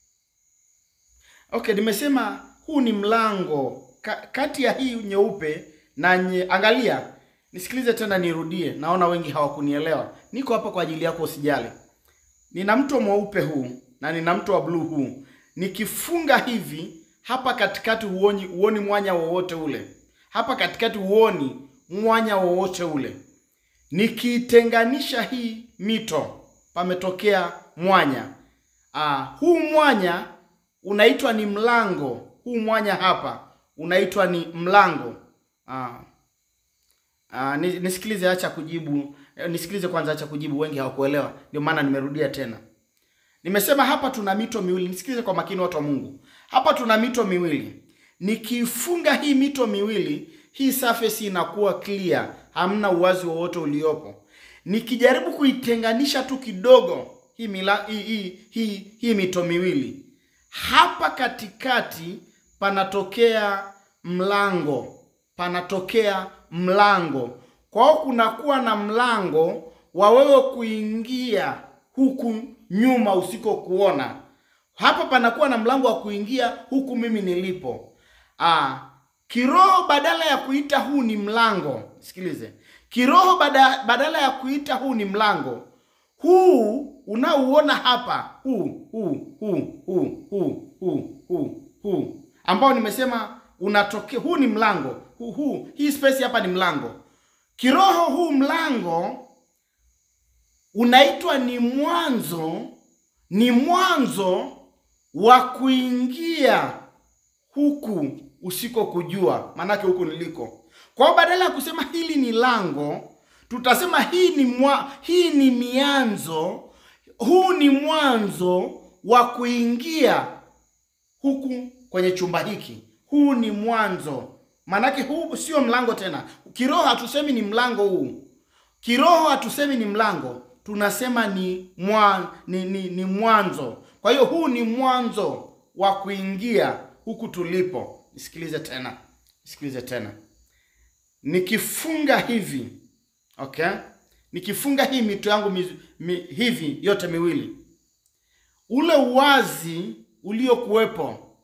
Okay, nimesema huu ni mlango Ka, kati ya hii nyeupe na nye, angalia, nisikilize tena, nirudie. Naona wengi hawakunielewa. Niko hapa kwa ajili yako, usijali. Nina mto mweupe huu na nina mto wa bluu huu. Nikifunga hivi hapa katikati huoni, huoni mwanya wowote ule. Hapa katikati huoni mwanya wowote ule. Nikiitenganisha hii mito, pametokea mwanya. Aa, huu mwanya unaitwa ni mlango. Huu mwanya hapa unaitwa ni mlango. Aa, aa, nisikilize, acha kujibu. Nisikilize kwanza, acha kujibu. Wengi hawakuelewa, ndio maana nimerudia tena. Nimesema hapa tuna mito miwili. Nisikilize kwa makini, watu wa Mungu. Hapa tuna mito miwili. Nikifunga hii mito miwili, hii surface inakuwa clear, hamna uwazi wowote uliopo. Nikijaribu kuitenganisha tu kidogo hii, mila, hii, hii, hii, hii mito miwili, hapa katikati panatokea mlango, panatokea mlango. Kwa hiyo kunakuwa na mlango wa wewe kuingia huku nyuma usikokuona hapa panakuwa na mlango wa kuingia huku mimi nilipo. Aa, kiroho badala ya kuita huu ni mlango, sikilize. Kiroho bada, badala ya kuita huu ni mlango, huu unaouona hapa, huu huu huu huu huu huu huu huu ambao nimesema unatokea, huu ni mlango huu, huu hii space hapa ni mlango. Kiroho huu mlango unaitwa ni mwanzo, ni mwanzo wa kuingia huku usiko kujua, maanake huku niliko. Kwa hiyo badala ya kusema hili ni lango, tutasema hii ni mwa, hii ni mianzo, huu ni mwanzo wa kuingia huku kwenye chumba hiki. Huu ni mwanzo, maanake huu sio mlango tena. Kiroho hatusemi ni mlango huu, kiroho hatusemi ni mlango, tunasema ni mwa, ni, ni, ni mwanzo kwa hiyo huu ni mwanzo wa kuingia huku tulipo. Nisikilize tena, nisikilize tena. Nikifunga hivi okay, nikifunga hii mito yangu mi, mi, hivi yote miwili, ule uwazi uliokuwepo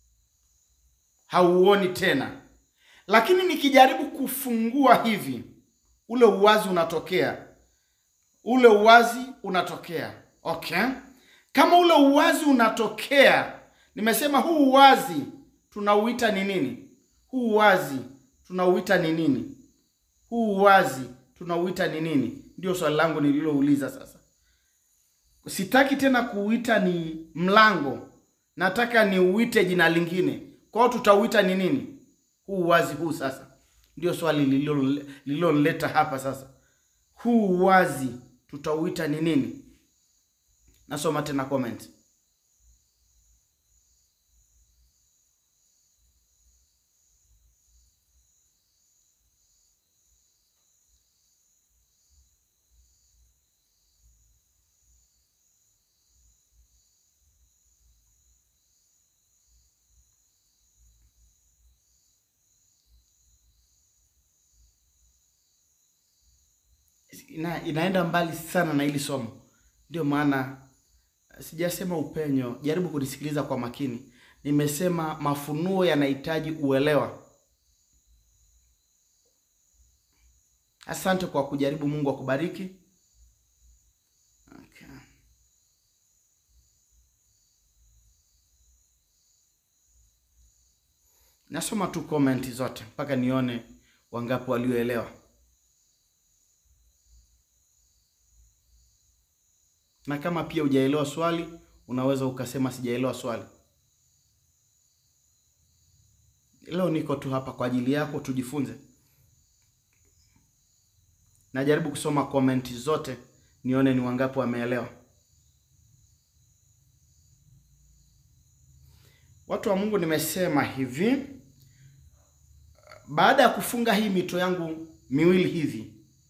hauoni tena, lakini nikijaribu kufungua hivi, ule uwazi unatokea, ule uwazi unatokea okay. Kama ule uwazi unatokea, nimesema huu uwazi tunauita ni nini? Huu uwazi tunauita ni nini? Huu uwazi tunauita ni nini? Ndio swali langu nililouliza sasa. Sitaki tena kuuita ni mlango, nataka niuite jina lingine. Kwa hiyo tutauita ni nini? Huu uwazi huu sasa, ndio swali lililonileta hapa sasa. Huu uwazi tutauita ni nini? Nasoma tena comment. Ina, inaenda mbali sana na hili somo, ndio maana sijasema upenyo. Jaribu kunisikiliza kwa makini. Nimesema mafunuo yanahitaji uelewa. Asante kwa kujaribu. Mungu akubariki. Nasoma tu comment zote mpaka nione wangapi walioelewa. Na kama pia hujaelewa swali, unaweza ukasema sijaelewa swali. Leo niko tu hapa kwa ajili yako, tujifunze. Najaribu kusoma komenti zote nione ni wangapi wameelewa. Watu wa Mungu, nimesema hivi, baada ya kufunga hii mito yangu miwili hivi,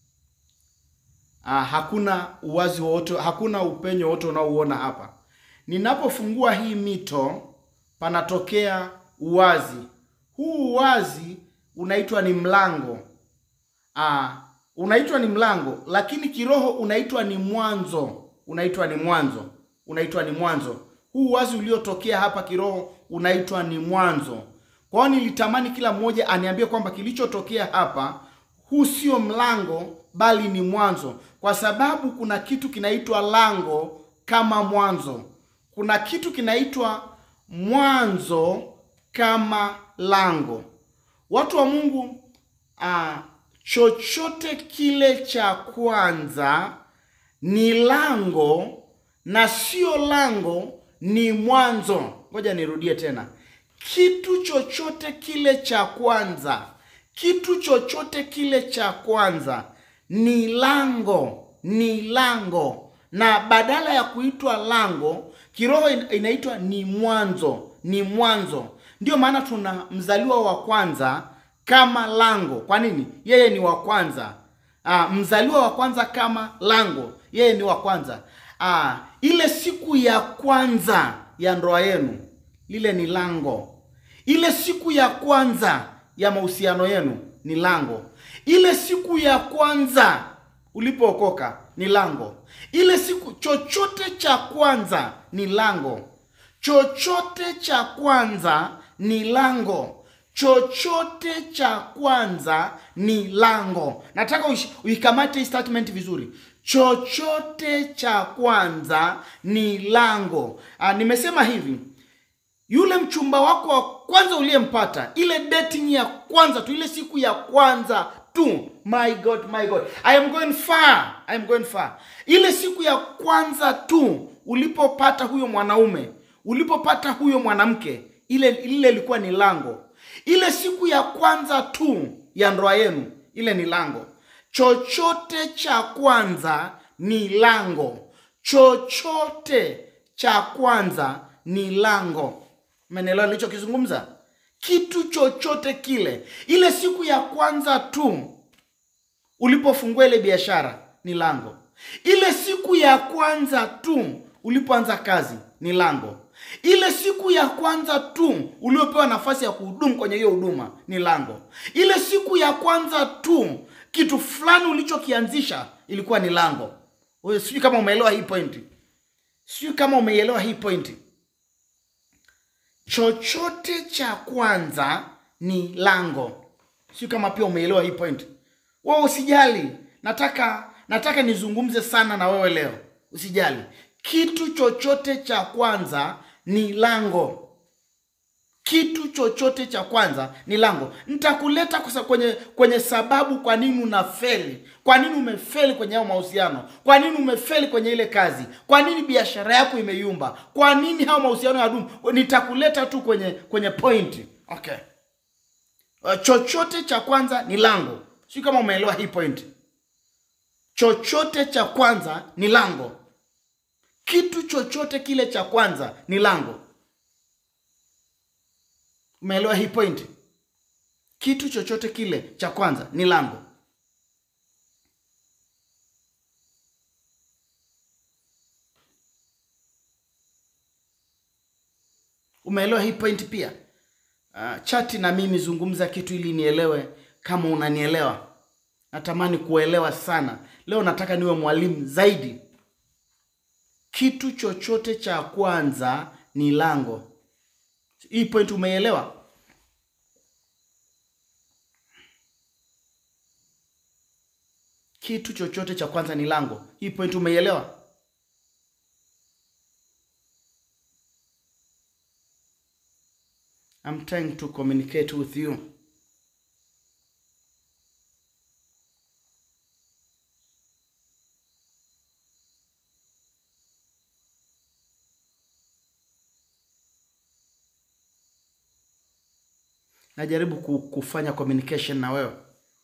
ah, hakuna uwazi wowote, hakuna upenyo wote unaouona hapa. Ninapofungua hii mito, panatokea uwazi. Huu uwazi unaitwa ni mlango. Ah, unaitwa ni mlango, lakini kiroho unaitwa ni mwanzo, unaitwa ni mwanzo, unaitwa ni mwanzo. Huu uwazi uliotokea hapa kiroho unaitwa ni mwanzo. Kwa hiyo nilitamani kila mmoja aniambie kwamba kilichotokea hapa, huu sio mlango, bali ni mwanzo, kwa sababu kuna kitu kinaitwa lango kama mwanzo, kuna kitu kinaitwa mwanzo kama lango. Watu wa Mungu, ah, chochote kile cha kwanza ni lango na sio lango ni mwanzo. Ngoja nirudie tena, kitu chochote kile cha kwanza, kitu chochote kile cha kwanza ni lango, ni lango, na badala ya kuitwa lango kiroho inaitwa ni mwanzo, ni mwanzo. Ndiyo maana tuna mzaliwa wa kwanza kama lango. Kwa nini? Yeye ni wa kwanza. Aa, mzaliwa wa kwanza kama lango, yeye ni wa kwanza. Aa, ile siku ya kwanza ya ndoa yenu, lile ni lango. Ile siku ya kwanza ya mahusiano yenu ni lango. Ile siku ya kwanza ulipookoka ni lango. Ile siku, chochote cha kwanza ni lango. Chochote cha kwanza ni lango. Chochote cha kwanza ni lango. Nataka uikamate hii statement vizuri. Chochote cha kwanza ni lango. Aa, nimesema hivi, yule mchumba wako wa kwanza uliyempata, ile dating ya kwanza tu, ile siku ya kwanza tu, my God, my God, I am going far, I am going far. Ile siku ya kwanza tu ulipopata huyo mwanaume, ulipopata huyo mwanamke, ile ile ilikuwa ni lango. Ile siku ya kwanza tu ya ndoa yenu, ile ni lango. Chochote cha kwanza ni lango. Chochote cha kwanza ni lango. Umenielewa nilichokizungumza? Kitu chochote kile, ile siku ya kwanza tu ulipofungua ile biashara ni lango. Ile siku ya kwanza tu ulipoanza kazi ni lango. Ile siku ya kwanza tu uliopewa nafasi ya kuhudumu kwenye hiyo huduma ni lango. Ile siku ya kwanza tu kitu fulani ulichokianzisha ilikuwa ni lango. Wewe sijui kama umeelewa hii pointi, sijui kama umeelewa hii pointi. Chochote cha kwanza ni lango, sijui kama pia umeelewa hii pointi. Wewe usijali, nataka nataka nizungumze sana na wewe leo, usijali. Kitu chochote cha kwanza ni lango. Kitu chochote cha kwanza ni lango. Nitakuleta kwenye kwenye sababu kwa nini unafeli, kwa nini umefeli kwenye hao mahusiano, kwa nini umefeli kwenye ile kazi, kwa nini biashara yako imeyumba, kwa nini hao mahusiano ya dumu. Nitakuleta tu kwenye kwenye pointi. Okay, chochote cha kwanza ni lango. Sio kama umeelewa hii pointi. Chochote cha kwanza ni lango. Kitu chochote kile cha kwanza ni lango. Umeelewa hii point? Kitu chochote kile cha kwanza ni lango. Umeelewa hii point pia? Uh, chati na mimi zungumza kitu ili nielewe kama unanielewa. Natamani kuelewa sana. Leo nataka niwe mwalimu zaidi. Kitu chochote cha kwanza ni lango. Hii point umeelewa? Kitu chochote cha kwanza ni lango. Hii point umeielewa? I'm I'm trying to communicate with you. Najaribu ku- kufanya communication na wewe.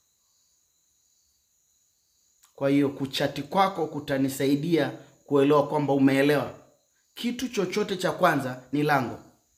Kwa hiyo kuchati kwako kutanisaidia kuelewa kwamba umeelewa. Kitu chochote cha kwanza ni lango.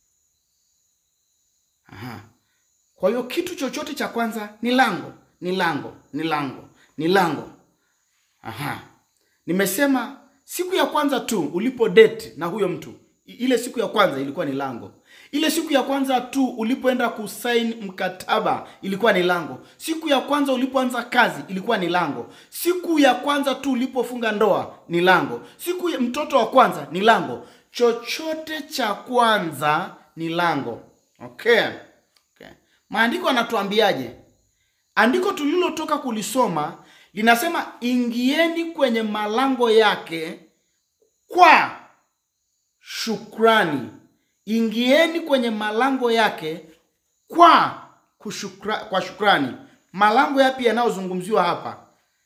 Aha. Kwa hiyo kitu chochote cha kwanza ni lango, ni lango, ni lango, ni lango. Aha. Nimesema siku ya kwanza tu ulipo date na huyo mtu, i- ile siku ya kwanza ilikuwa ni lango. Ile siku ya kwanza tu ulipoenda kusaini mkataba ilikuwa ni lango. Siku ya kwanza ulipoanza kazi ilikuwa ni lango. Siku ya kwanza tu ulipofunga ndoa ni lango. Siku ya mtoto wa kwanza ni lango. Chochote cha kwanza ni lango. Okay. Okay. Maandiko yanatuambiaje? Andiko tulilotoka kulisoma linasema ingieni kwenye malango yake kwa shukrani. Ingieni kwenye malango yake kwa kushukra, kwa shukrani. Malango yapi yanayozungumziwa hapa?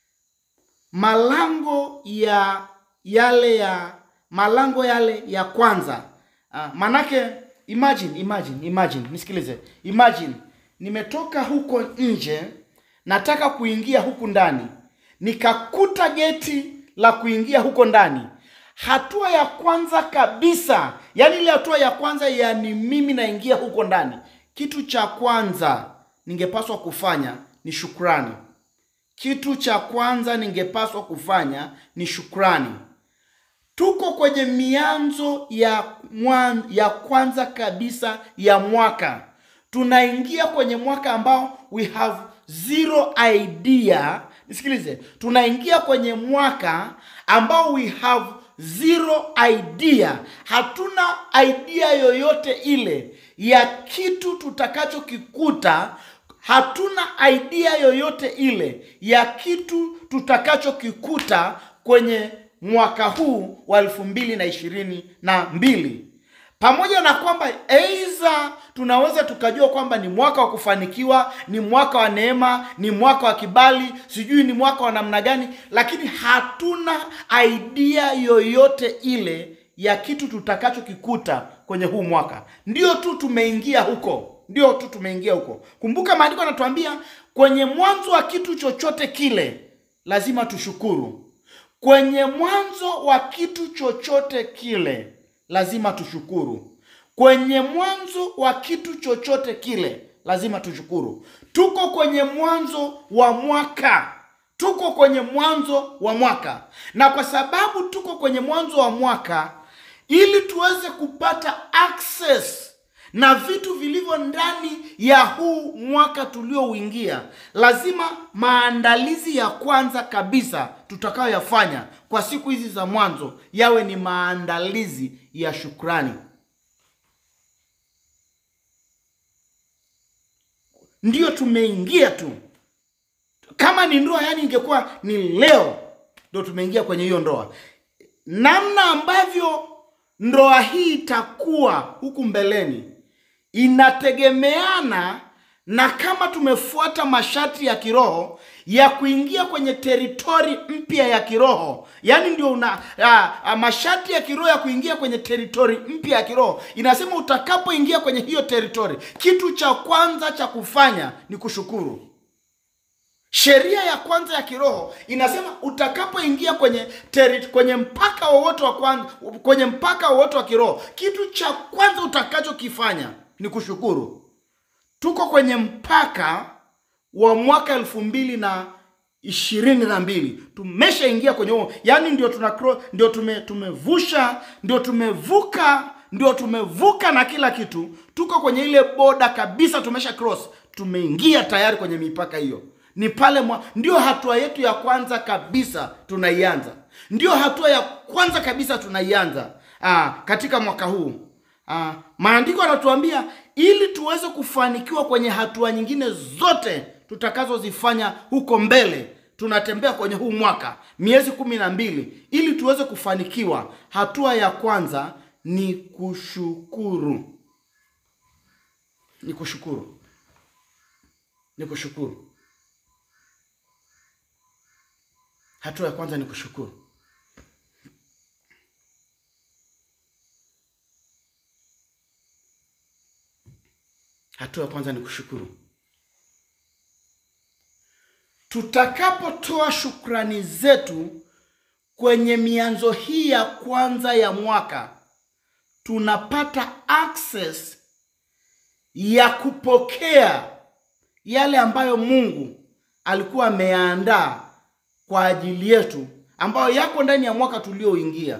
Malango ya yale ya malango yale ya kwanza. Ah, manake imagine imagine imagine nisikilize. Imagine nimetoka huko nje nataka kuingia huku ndani. Nikakuta geti la kuingia huko ndani. Hatua ya kwanza kabisa, yani ile hatua ya kwanza yani mimi naingia huko ndani. Kitu cha kwanza ningepaswa kufanya ni shukrani. Kitu cha kwanza ningepaswa kufanya ni shukrani. Tuko kwenye mianzo ya mwan, ya kwanza kabisa ya mwaka. Tunaingia kwenye mwaka ambao we have zero idea. Nisikilize, tunaingia kwenye mwaka ambao we have zero idea. Hatuna idea yoyote ile ya kitu tutakachokikuta hatuna idea yoyote ile ya kitu tutakachokikuta kwenye mwaka huu wa elfu mbili na ishirini na mbili pamoja na kwamba aidha tunaweza tukajua kwamba ni mwaka wa kufanikiwa ni mwaka wa neema ni mwaka wa kibali sijui ni mwaka wa namna gani lakini hatuna idea yoyote ile ya kitu tutakachokikuta kwenye huu mwaka ndio tu tumeingia huko ndio tu tumeingia huko kumbuka maandiko yanatuambia kwenye mwanzo wa kitu chochote kile lazima tushukuru kwenye mwanzo wa kitu chochote kile lazima tushukuru kwenye mwanzo wa kitu chochote kile lazima tushukuru tuko kwenye mwanzo wa mwaka tuko kwenye mwanzo wa mwaka na kwa sababu tuko kwenye mwanzo wa mwaka ili tuweze kupata access na vitu vilivyo ndani ya huu mwaka tuliouingia lazima maandalizi ya kwanza kabisa tutakayoyafanya kwa siku hizi za mwanzo yawe ni maandalizi ya shukrani ndiyo tumeingia tu kama ni ndoa yani ingekuwa ni leo ndo tumeingia kwenye hiyo ndoa namna ambavyo ndoa hii itakuwa huku mbeleni inategemeana na kama tumefuata masharti ya kiroho ya kuingia kwenye teritori mpya ya kiroho yaani ndio una a, a, masharti ya kiroho ya kuingia kwenye teritori mpya ya kiroho inasema utakapoingia kwenye hiyo teritori kitu cha kwanza cha kufanya ni kushukuru sheria ya kwanza ya kiroho inasema utakapoingia kwenye teri, kwenye mpaka wowote wa kwanza, kwenye mpaka wowote wa kiroho kitu cha kwanza utakachokifanya ni kushukuru tuko kwenye mpaka wa mwaka elfu mbili na ishirini na mbili tumeshaingia kwenye huo yaani ndio tuna cro- ndio tume, tumevusha ndio tumevuka ndio tumevuka na kila kitu tuko kwenye ile boda kabisa tumesha cross tumeingia tayari kwenye mipaka hiyo ni pale mwa, ndio hatua yetu ya kwanza kabisa tunaianza ndio hatua ya kwanza kabisa tunaianza aa, katika mwaka huu aa, maandiko yanatuambia ili tuweze kufanikiwa kwenye hatua nyingine zote tutakazozifanya huko mbele tunatembea kwenye huu mwaka miezi kumi na mbili ili tuweze kufanikiwa hatua ya kwanza ni kushukuru ni kushukuru, ni kushukuru. Hatua ya kwanza ni kushukuru. Hatua ya kwanza ni kushukuru. Tutakapotoa shukrani zetu kwenye mianzo hii ya kwanza ya mwaka, tunapata access ya kupokea yale ambayo Mungu alikuwa ameyaandaa kwa ajili yetu, ambayo yako ndani ya mwaka tulioingia.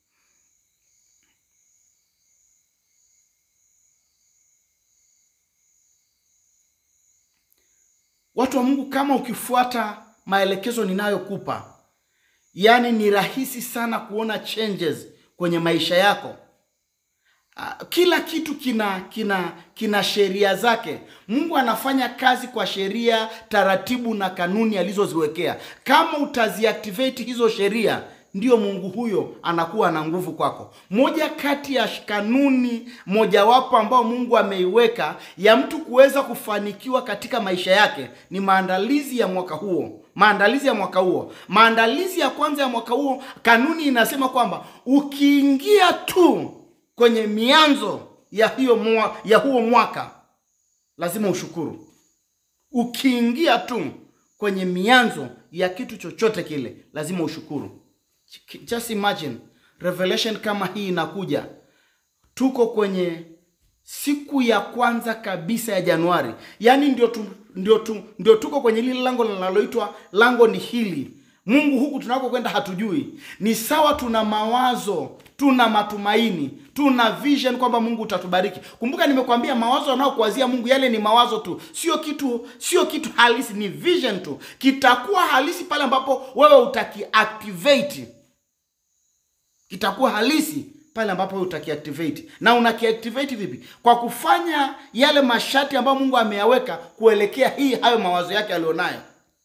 Watu wa Mungu, kama ukifuata maelekezo ninayokupa, yaani ni rahisi sana kuona changes kwenye maisha yako. Ah, Kila kitu kina kina kina sheria zake. Mungu anafanya kazi kwa sheria, taratibu na kanuni alizoziwekea. Kama utaziactivate hizo sheria, ndio Mungu huyo anakuwa na nguvu kwako. Moja kati ya kanuni mojawapo ambao Mungu ameiweka ya mtu kuweza kufanikiwa katika maisha yake ni maandalizi ya mwaka huo. Maandalizi ya mwaka huo, maandalizi ya kwanza ya mwaka huo, kanuni inasema kwamba ukiingia tu kwenye mianzo ya hiyo mwa, ya huo mwaka lazima ushukuru. Ukiingia tu kwenye mianzo ya kitu chochote kile lazima ushukuru. Just imagine revelation kama hii inakuja, tuko kwenye siku ya kwanza kabisa ya Januari, yaani ndio tu, ndio tu, ndio tuko kwenye lile lango linaloitwa lango ni hili. Mungu huku tunakokwenda hatujui. Ni sawa, tuna mawazo, tuna matumaini, tuna vision kwamba Mungu utatubariki. Kumbuka nimekwambia mawazo yanayokuwazia Mungu yale ni mawazo tu, sio kitu, sio kitu halisi, ni vision tu. Kitakuwa halisi pale ambapo wewe utakiactivate kitakuwa halisi pale ambapo wewe utakiactivate. Na unakiactivate vipi? Kwa kufanya yale masharti ambayo Mungu ameyaweka kuelekea hii hayo mawazo yake alionayo.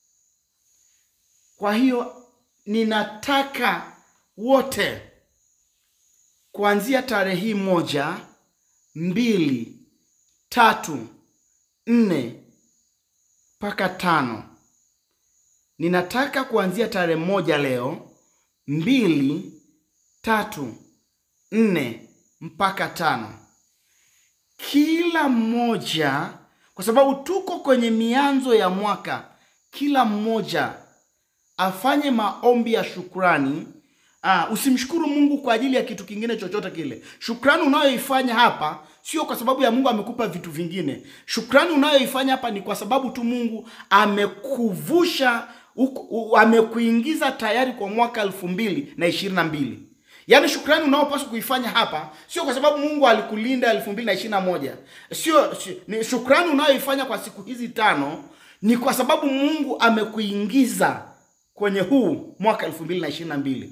Kwa hiyo ninataka wote kuanzia tarehe hii moja, mbili, tatu, nne mpaka tano. Ninataka kuanzia tarehe moja leo, mbili, tatu, nne mpaka tano, kila mmoja, kwa sababu tuko kwenye mianzo ya mwaka, kila mmoja afanye maombi ya shukrani. Ah, usimshukuru Mungu kwa ajili ya kitu kingine chochote kile. Shukrani unayoifanya hapa sio kwa sababu ya Mungu amekupa vitu vingine. Shukrani unayoifanya hapa ni kwa sababu tu Mungu amekuvusha uku- u- amekuingiza tayari kwa mwaka elfu mbili na ishirini na mbili. Yaani shukrani unaopaswa kuifanya hapa sio kwa sababu Mungu alikulinda elfu mbili na ishirini na moja. Sio, si- ni shukrani unayoifanya kwa siku hizi tano ni kwa sababu Mungu amekuingiza kwenye huu mwaka elfu mbili na ishirini na mbili.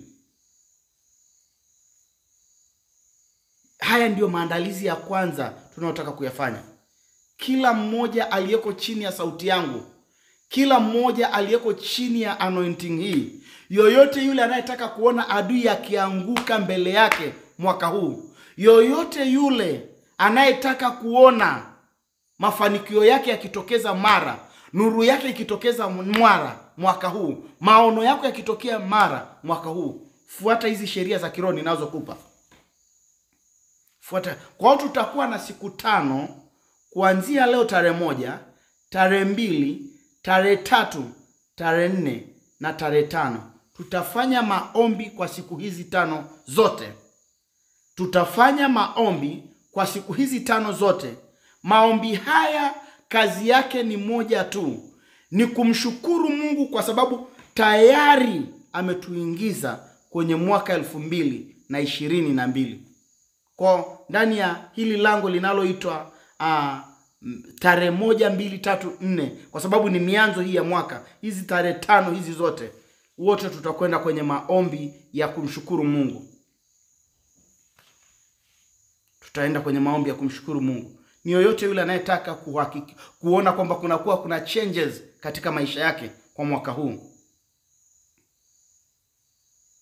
Haya ndiyo maandalizi ya kwanza tunayotaka kuyafanya. Kila mmoja aliyeko chini ya sauti yangu, kila mmoja aliyeko chini ya anointing hii, yoyote yule anayetaka kuona adui akianguka mbele yake mwaka huu, yoyote yule anayetaka kuona mafanikio yake yakitokeza mara, nuru yake ikitokeza mara mwaka huu, maono yako yakitokea mara mwaka huu, fuata hizi sheria za kiroho ninazokupa fuata. Kwa hiyo tutakuwa na siku tano kuanzia leo tarehe moja, tarehe mbili, tarehe tatu, tarehe nne na tarehe tano. Tutafanya maombi kwa siku hizi tano zote. Tutafanya maombi kwa siku hizi tano zote. Maombi haya kazi yake ni moja tu, ni kumshukuru Mungu kwa sababu tayari ametuingiza kwenye mwaka elfu mbili na ishirini na mbili kwa ndani ya hili lango linaloitwa uh, tarehe moja mbili tatu nne kwa sababu ni mianzo hii ya mwaka hizi tarehe tano hizi zote wote tutakwenda kwenye maombi ya kumshukuru mungu tutaenda kwenye maombi ya kumshukuru mungu ni yoyote yule anayetaka kuhakiki, kuona kwamba kunakuwa kuna changes katika maisha yake kwa mwaka huu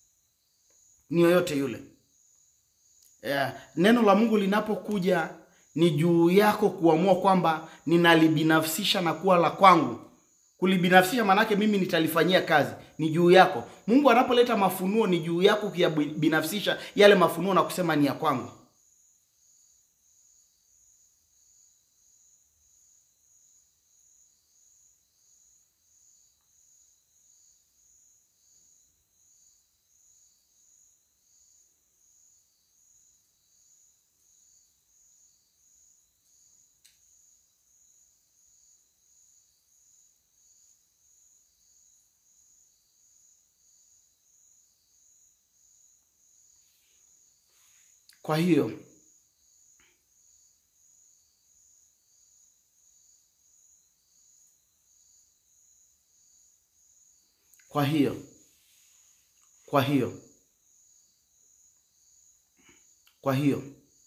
ni yoyote yule yeah. Neno la Mungu linapokuja ni juu yako kuamua kwamba ninalibinafsisha na kuwa la kwangu. Kulibinafsisha maanake mimi nitalifanyia kazi, ni juu yako. Mungu anapoleta mafunuo, ni juu yako kuyabinafsisha yale mafunuo na kusema ni ya kwangu. Kwa hiyo kwa hiyo kwa hiyo kwa hiyo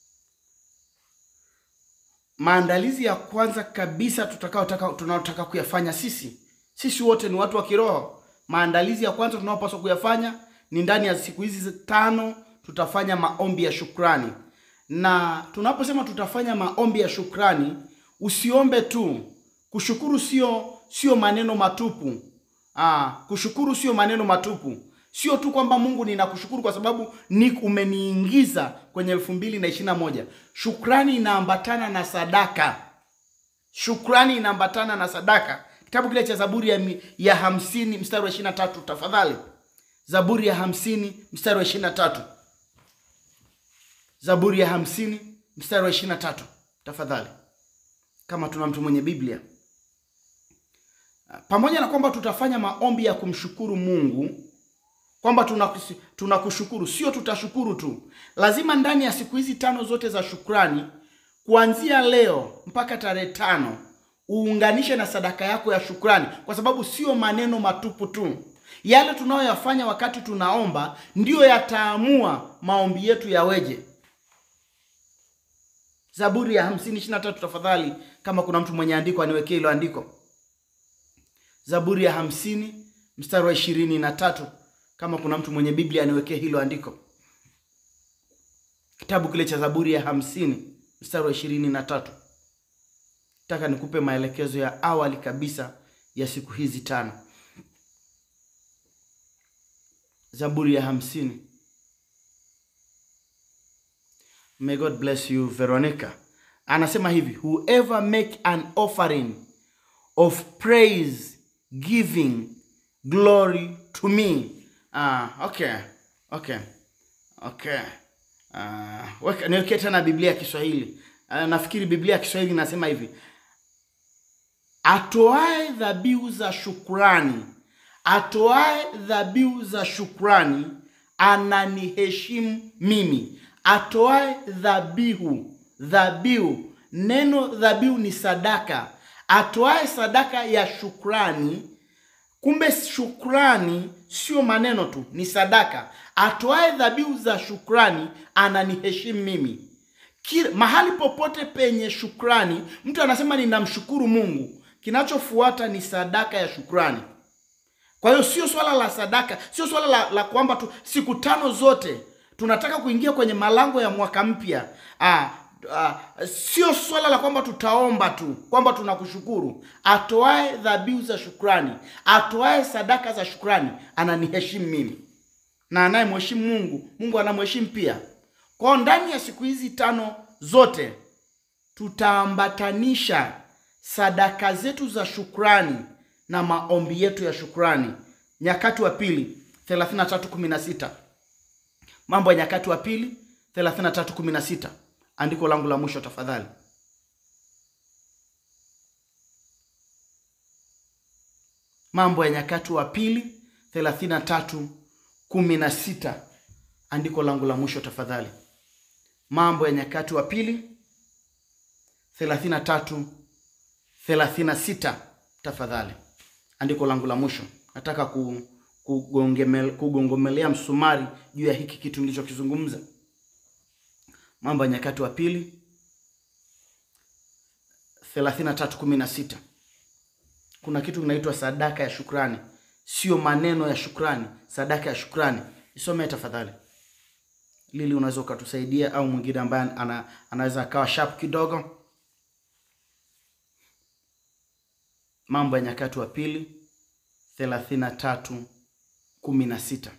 maandalizi ya kwanza kabisa tutakaotaka tunaotaka kuyafanya sisi sisi wote ni watu wa kiroho. Maandalizi ya kwanza tunaopaswa kuyafanya ni ndani ya siku hizi tano tutafanya maombi ya shukrani, na tunaposema tutafanya maombi ya shukrani, usiombe tu. Kushukuru sio sio maneno matupu. Aa, kushukuru sio maneno matupu, sio tu kwamba Mungu ninakushukuru kwa sababu ni umeniingiza kwenye elfu mbili na ishirini na moja. Shukrani inaambatana na sadaka. Shukrani inaambatana na sadaka. Kitabu kile cha Zaburi ya, mi- ya hamsini mstari wa ishirini na tatu tafadhali. Zaburi ya hamsini mstari wa ishirini na tatu. Zaburi ya hamsini mstari wa ishirini na tatu tafadhali, kama tuna mtu mwenye Biblia. Pamoja na kwamba tutafanya maombi ya kumshukuru Mungu, kwamba tunakusi- tunakushukuru, sio tutashukuru tu, lazima ndani ya siku hizi tano zote za shukrani, kuanzia leo mpaka tarehe tano uunganishe na sadaka yako ya shukrani, kwa sababu sio maneno matupu tu. Yale tunayoyafanya wakati tunaomba ndiyo yataamua maombi yetu yaweje. Zaburi ya hamsini ishirini na tatu tafadhali, kama kuna mtu mwenye andiko aniwekee hilo andiko. Zaburi ya hamsini mstari wa ishirini na tatu kama kuna mtu mwenye Biblia aniwekee hilo andiko. Kitabu kile cha Zaburi ya hamsini mstari wa ishirini na tatu. Nataka nikupe maelekezo ya awali kabisa ya siku hizi tano. Zaburi ya hamsini. May God bless you Veronica. Anasema hivi, whoever make an offering of praise giving glory to me. Ah, okay. Okay. Okay. Ah, weka niwekee tena Biblia ya Kiswahili. Ah, nafikiri Biblia ya Kiswahili inasema hivi. Atoae dhabihu za shukrani, atoae dhabihu za shukrani ananiheshimu mimi. Atoae dhabihu, dhabihu, neno dhabihu ni sadaka. Atoae sadaka ya shukrani Kumbe shukrani sio maneno tu, ni sadaka. Atoae dhabihu za shukrani ananiheshimu mimi. Kila, mahali popote penye shukrani, mtu anasema ninamshukuru Mungu, kinachofuata ni sadaka ya shukrani. Kwa hiyo sio swala la sadaka, sio swala la, la kwamba tu siku tano zote tunataka kuingia kwenye malango ya mwaka mpya. Ah, ah, sio swala la kwamba tutaomba tu kwamba tunakushukuru. Atoae dhabihu za shukrani, atoae sadaka za shukrani ananiheshimu mimi, na anayemheshimu Mungu, Mungu anamheshimu pia. Kwa hiyo ndani ya siku hizi tano zote tutaambatanisha sadaka zetu za shukrani na maombi yetu ya shukrani. Nyakati wa pili 33:16. Mambo ya Nyakati wa pili 33:16. Andiko langu la mwisho tafadhali. Mambo ya Nyakati wa pili 33:16. Andiko langu la mwisho tafadhali. Mambo ya Nyakati wa pili 33 36 tafadhali. Andiko langu la mwisho. Nataka ku, kugongeme- kugongomelea msumari juu ya hiki kitu nilichokizungumza. Mambo ya Nyakati wa pili 33:16. Kuna kitu kinaitwa sadaka ya shukrani, sio maneno ya shukrani, sadaka ya shukrani. Isome tafadhali. Lili, unaweza ukatusaidia au mwingine ambaye ana, anaweza akawa sharp kidogo. Mambo ya Nyakati wa Pili thelathini na tatu kumi na sita.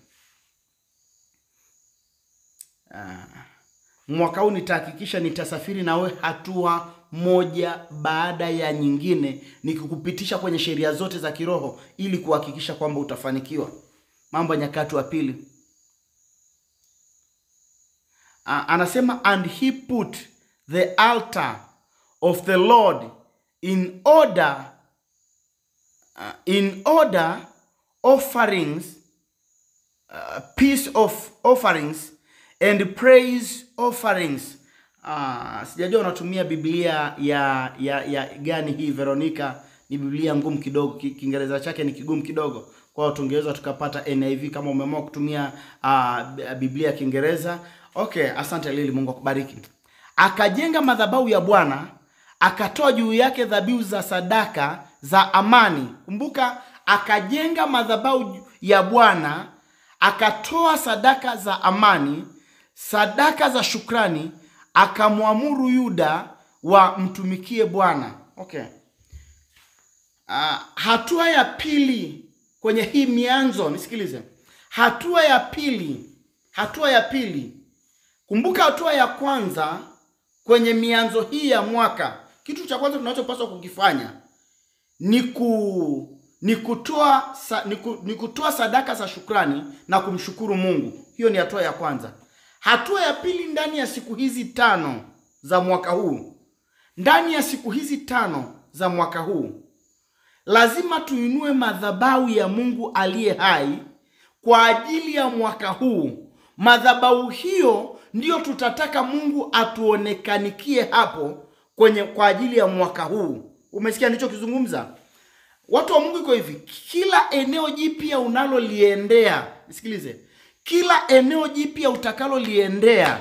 Ah, mwaka huu nitahakikisha nitasafiri nawe hatua moja baada ya nyingine, nikikupitisha kwenye sheria zote za kiroho ili kuhakikisha kwamba utafanikiwa. Mambo ya Nyakati wa Pili Ah, anasema and he put the altar of the Lord in order uh, in order offerings uh, peace of offerings and praise offerings. Uh, sijajua unatumia Biblia ya ya ya gani hii Veronica? Ni Biblia ngumu kidogo, Ki- Kiingereza chake ni kigumu kidogo, kwa hiyo tungeweza tukapata NIV kama umeamua kutumia uh, Biblia ya Kiingereza. Okay, asante Lili, Mungu akubariki. Akajenga madhabahu ya Bwana, akatoa juu yake dhabihu za sadaka za amani. Kumbuka, akajenga madhabahu ya Bwana, akatoa sadaka za amani, sadaka za shukrani, akamwamuru Yuda wamtumikie Bwana. Okay. Ah, hatua ya pili kwenye hii mianzo, nisikilize. Hatua ya pili, hatua ya pili. Kumbuka hatua ya kwanza kwenye mianzo hii ya mwaka, kitu cha kwanza tunachopaswa kukifanya ni ku ni kutoa sa, ni, ku, ni kutoa sadaka za shukrani na kumshukuru Mungu. Hiyo ni hatua ya kwanza. Hatua ya pili, ndani ya siku hizi tano za mwaka huu, ndani ya siku hizi tano za mwaka huu lazima tuinue madhabahu ya Mungu aliye hai kwa ajili ya mwaka huu. Madhabahu hiyo ndiyo tutataka Mungu atuonekanikie hapo kwenye kwa ajili ya mwaka huu. Umesikia nilichokizungumza? Watu wa Mungu iko hivi, kila eneo jipya unaloliendea, nisikilize, kila eneo jipya utakaloliendea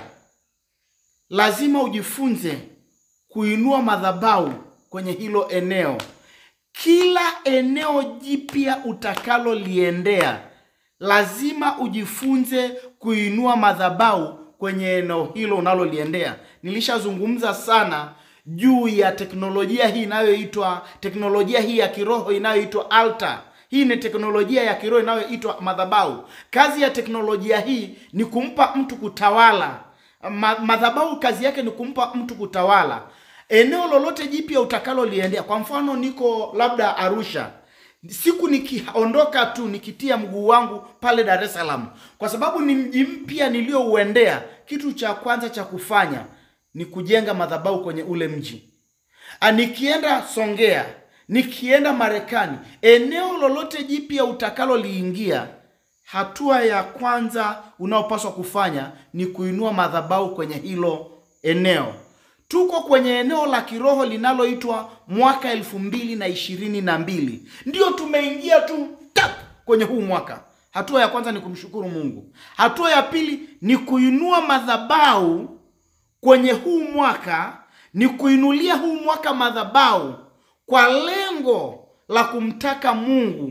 lazima ujifunze kuinua madhabahu kwenye hilo eneo. Kila eneo jipya utakaloliendea lazima ujifunze kuinua madhabahu kwenye eneo hilo unaloliendea. Nilishazungumza sana juu ya teknolojia hii inayoitwa teknolojia hii ya kiroho inayoitwa altar. Hii ni teknolojia ya kiroho inayoitwa madhabahu. Kazi ya teknolojia hii ni kumpa mtu kutawala. Ma, madhabahu kazi yake ni kumpa mtu kutawala eneo lolote jipya utakaloliendea. Kwa mfano, niko labda Arusha, siku nikiondoka tu nikitia mguu wangu pale Dar es Salaam, kwa sababu ni mji mpya niliyouendea, kitu cha kwanza cha kufanya ni kujenga madhabahu kwenye ule mji. Ah, Nikienda Songea, nikienda Marekani, eneo lolote jipya utakaloliingia, hatua ya kwanza unaopaswa kufanya ni kuinua madhabahu kwenye hilo eneo. Tuko kwenye eneo la kiroho linaloitwa mwaka elfu mbili na ishirini na mbili ndio tumeingia tu tap kwenye huu mwaka. Hatua ya kwanza ni kumshukuru Mungu. Hatua ya pili ni kuinua madhabahu kwenye huu mwaka, ni kuinulia huu mwaka madhabahu kwa lengo la kumtaka Mungu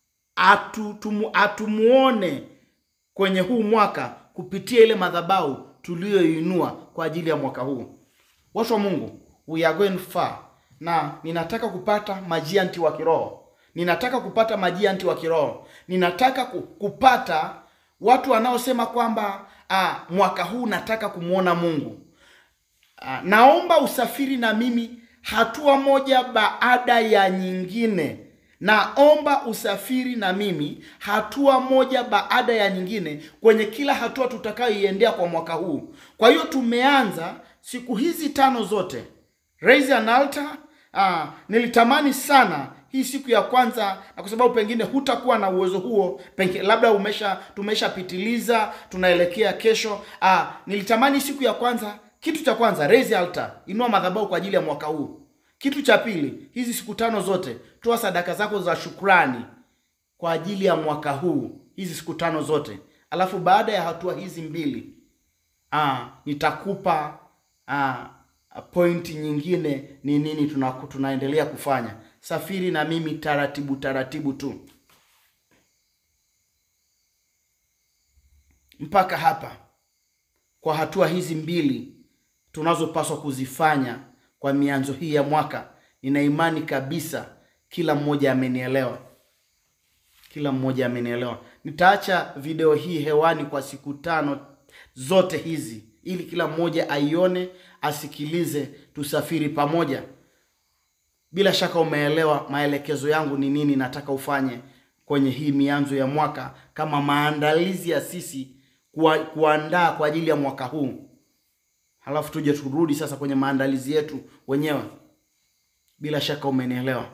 atu, tumu, atumuone kwenye huu mwaka kupitia ile madhabahu tuliyoinua kwa ajili ya mwaka huu. Watu wa Mungu, we are going far, na ninataka kupata majianti wa kiroho, ninataka kupata majianti wa kiroho, ninataka ku- kupata watu wanaosema kwamba ah, mwaka huu nataka kumwona Mungu. Ah, naomba usafiri na mimi hatua moja baada ya nyingine. Naomba usafiri na mimi hatua moja baada ya nyingine kwenye kila hatua tutakayoiendea kwa mwaka huu. Kwa hiyo tumeanza siku hizi tano zote raise an altar. Ah, nilitamani sana hii siku ya kwanza, na kwa sababu pengine hutakuwa na uwezo huo, pengine labda umesha tumeshapitiliza, tunaelekea kesho. Ah, nilitamani siku ya kwanza, kitu cha kwanza raise altar, inua madhabahu kwa ajili ya mwaka huu. Kitu cha pili, hizi siku tano zote toa sadaka zako za shukrani kwa ajili ya mwaka huu, hizi siku tano zote. Alafu baada ya hatua hizi mbili ah, nitakupa ah, pointi nyingine ni nini tuna, tunaendelea kufanya. Safiri na mimi taratibu taratibu tu mpaka hapa. kwa hatua hizi mbili tunazopaswa kuzifanya kwa mianzo hii ya mwaka, nina imani kabisa kila mmoja amenielewa, kila mmoja amenielewa. Nitaacha video hii hewani kwa siku tano zote hizi, ili kila mmoja aione, asikilize, tusafiri pamoja. Bila shaka umeelewa maelekezo yangu ni nini nataka ufanye kwenye hii mianzo ya mwaka, kama maandalizi ya sisi kuwa, kuandaa kwa ajili ya mwaka huu. Halafu tuje turudi sasa kwenye maandalizi yetu wenyewe. Bila shaka umenielewa.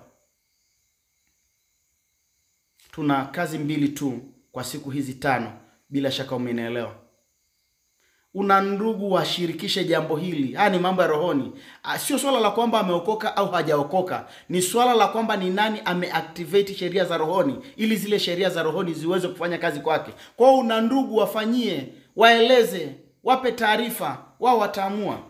Tuna kazi mbili tu kwa siku hizi tano. Bila shaka umenielewa. Una ndugu, washirikishe jambo hili. Haya ni mambo ya rohoni, sio swala la kwamba ameokoka au hajaokoka. Ni swala la kwamba ni nani ameactivate sheria za rohoni, ili zile sheria za rohoni ziweze kufanya kazi kwake. Kwa hiyo una ndugu, wafanyie, waeleze, wape taarifa, wao wataamua.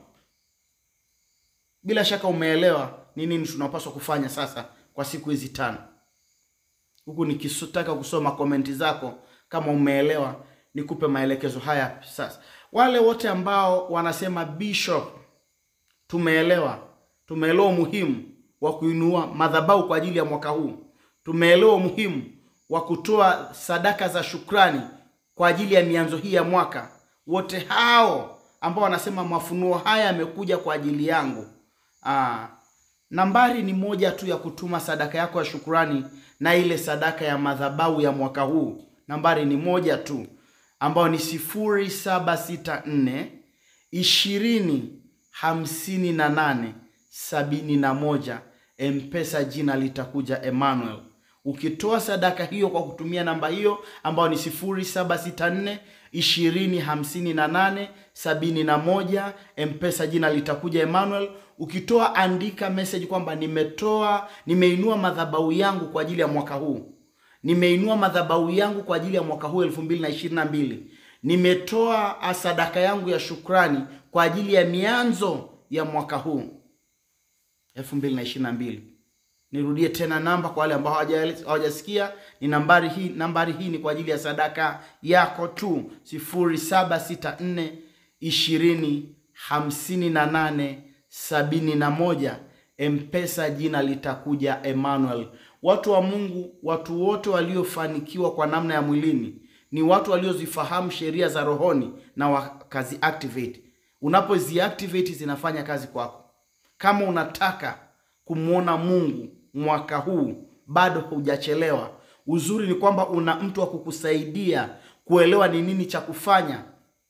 Bila shaka umeelewa ni nini tunapaswa kufanya sasa kwa siku hizi tano. Huku nikitaka kusoma komenti zako, kama umeelewa, nikupe maelekezo haya sasa. Wale wote ambao wanasema Bishop, tumeelewa, tumeelewa umuhimu wa kuinua madhabahu kwa ajili ya mwaka huu, tumeelewa umuhimu wa kutoa sadaka za shukrani kwa ajili ya mianzo hii ya mwaka. Wote hao ambao wanasema mafunuo haya yamekuja kwa ajili yangu, aa, nambari ni moja tu ya kutuma sadaka yako ya shukrani na ile sadaka ya madhabahu ya mwaka huu. Nambari ni moja tu ambayo ni sifuri saba sita nne ishirini hamsini na nane sabini na moja. Mpesa jina litakuja Emmanuel. Ukitoa sadaka hiyo kwa kutumia namba hiyo ambayo ni sifuri saba sita nne ishirini hamsini na nane sabini na moja, Mpesa jina litakuja Emmanuel. Ukitoa andika message kwamba nimetoa, nimeinua madhabahu yangu kwa ajili ya mwaka huu nimeinua madhabahu yangu kwa ajili ya mwaka huu elfu mbili na ishirini na mbili. Nimetoa sadaka yangu ya shukrani kwa ajili ya mianzo ya mwaka huu elfu mbili na ishirini na mbili. Nirudie tena namba kwa wale ambao hawajasikia, ni nambari hii. Nambari hii ni kwa ajili ya sadaka yako tu, sifuri saba sita nne ishirini hamsini na nane sabini na moja. Mpesa jina litakuja Emmanuel. Watu wa Mungu, watu wote waliofanikiwa kwa namna ya mwilini ni watu waliozifahamu sheria za rohoni na wakazi activate. Unapozi activate zinafanya kazi kwako. Kama unataka kumwona Mungu mwaka huu, bado hujachelewa. Uzuri ni kwamba una mtu wa kukusaidia kuelewa ni nini cha kufanya.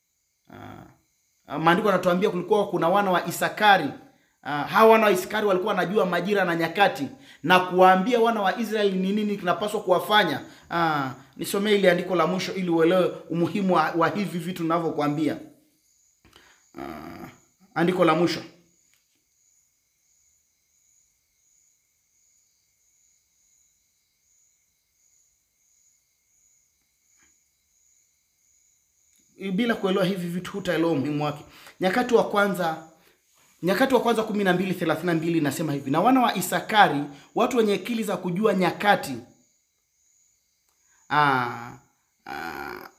Maandiko yanatuambia kulikuwa kuna wana wa Isakari. Uh, hawa wana wa Isakari walikuwa wanajua majira na nyakati na kuwaambia wana wa Israeli ni nini kinapaswa kuwafanya. Uh, nisomee ile andiko la mwisho ili uelewe umuhimu wa, wa hivi vitu ninavyokuambia. Uh, andiko la mwisho bila kuelewa hivi vitu hutaelewa umuhimu wake. Nyakati wa kwanza Nyakati wa kwanza kumi na mbili thelathini na mbili inasema hivi, na wana wa Isakari watu wenye akili za kujua nyakati. Aa, aa,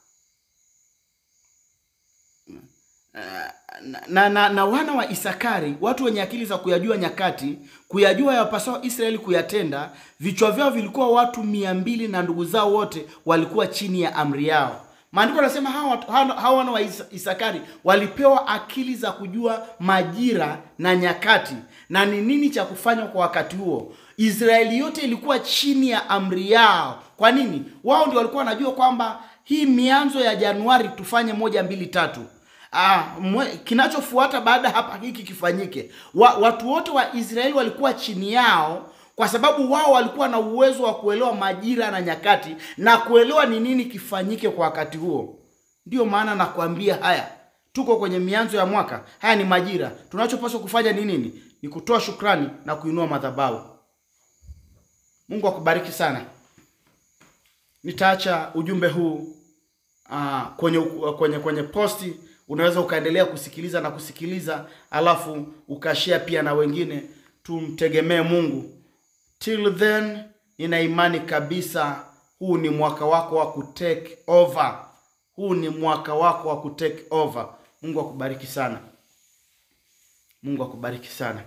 na, na, na wana wa Isakari watu wenye akili za kuyajua nyakati, kuyajua yapasao Israeli kuyatenda. Vichwa vyao vilikuwa watu mia mbili na ndugu zao wote walikuwa chini ya amri yao. Maandiko yanasema hawa wana wa Isakari walipewa akili za kujua majira na nyakati na ni nini cha kufanywa kwa wakati huo. Israeli yote ilikuwa chini ya amri yao. Kwa nini? Wao ndio walikuwa wanajua kwamba hii mianzo ya Januari tufanye moja mbili tatu. Ah, kinachofuata baada hapa hiki kifanyike. Wa, watu wote wa Israeli walikuwa chini yao kwa sababu wao walikuwa na uwezo wa kuelewa majira na nyakati na kuelewa ni nini kifanyike kwa wakati huo. Ndiyo maana nakwambia haya, tuko kwenye mianzo ya mwaka, haya ni majira. Tunachopaswa kufanya ni nini? Ni kutoa shukrani na kuinua madhabahu. Mungu akubariki sana. Nitaacha ujumbe huu uh, kwenye kwenye kwenye posti. Unaweza ukaendelea kusikiliza na kusikiliza, alafu ukashare pia na wengine. Tumtegemee Mungu. Till then, nina imani kabisa huu ni mwaka wako wa kutake over. Huu ni mwaka wako wa kutake over. Mungu akubariki sana. Mungu akubariki sana.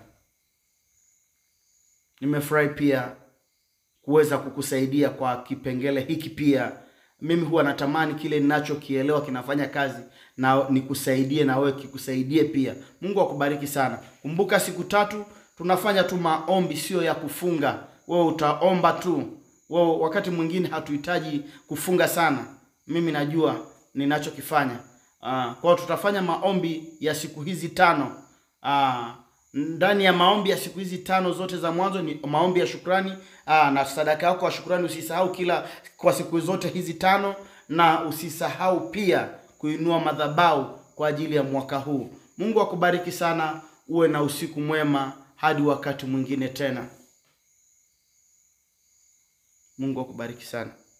Nimefurahi pia kuweza kukusaidia kwa kipengele hiki pia. Mimi huwa natamani kile ninachokielewa kinafanya kazi na nikusaidie na wewe kikusaidie pia. Mungu akubariki sana. Kumbuka siku tatu tunafanya tu maombi, sio ya kufunga. Wewe utaomba tu. Wewe wakati mwingine hatuhitaji kufunga sana. Mimi najua ninachokifanya. Ah, kwa hiyo tutafanya maombi ya siku hizi tano. Ah, ndani ya maombi ya siku hizi tano zote za mwanzo ni maombi ya shukrani. Aa, na sadaka yako ya shukrani usisahau kila kwa siku zote hizi tano, na usisahau pia kuinua madhabahu kwa ajili ya mwaka huu. Mungu akubariki sana, uwe na usiku mwema hadi wakati mwingine tena. Mungu akubariki sana.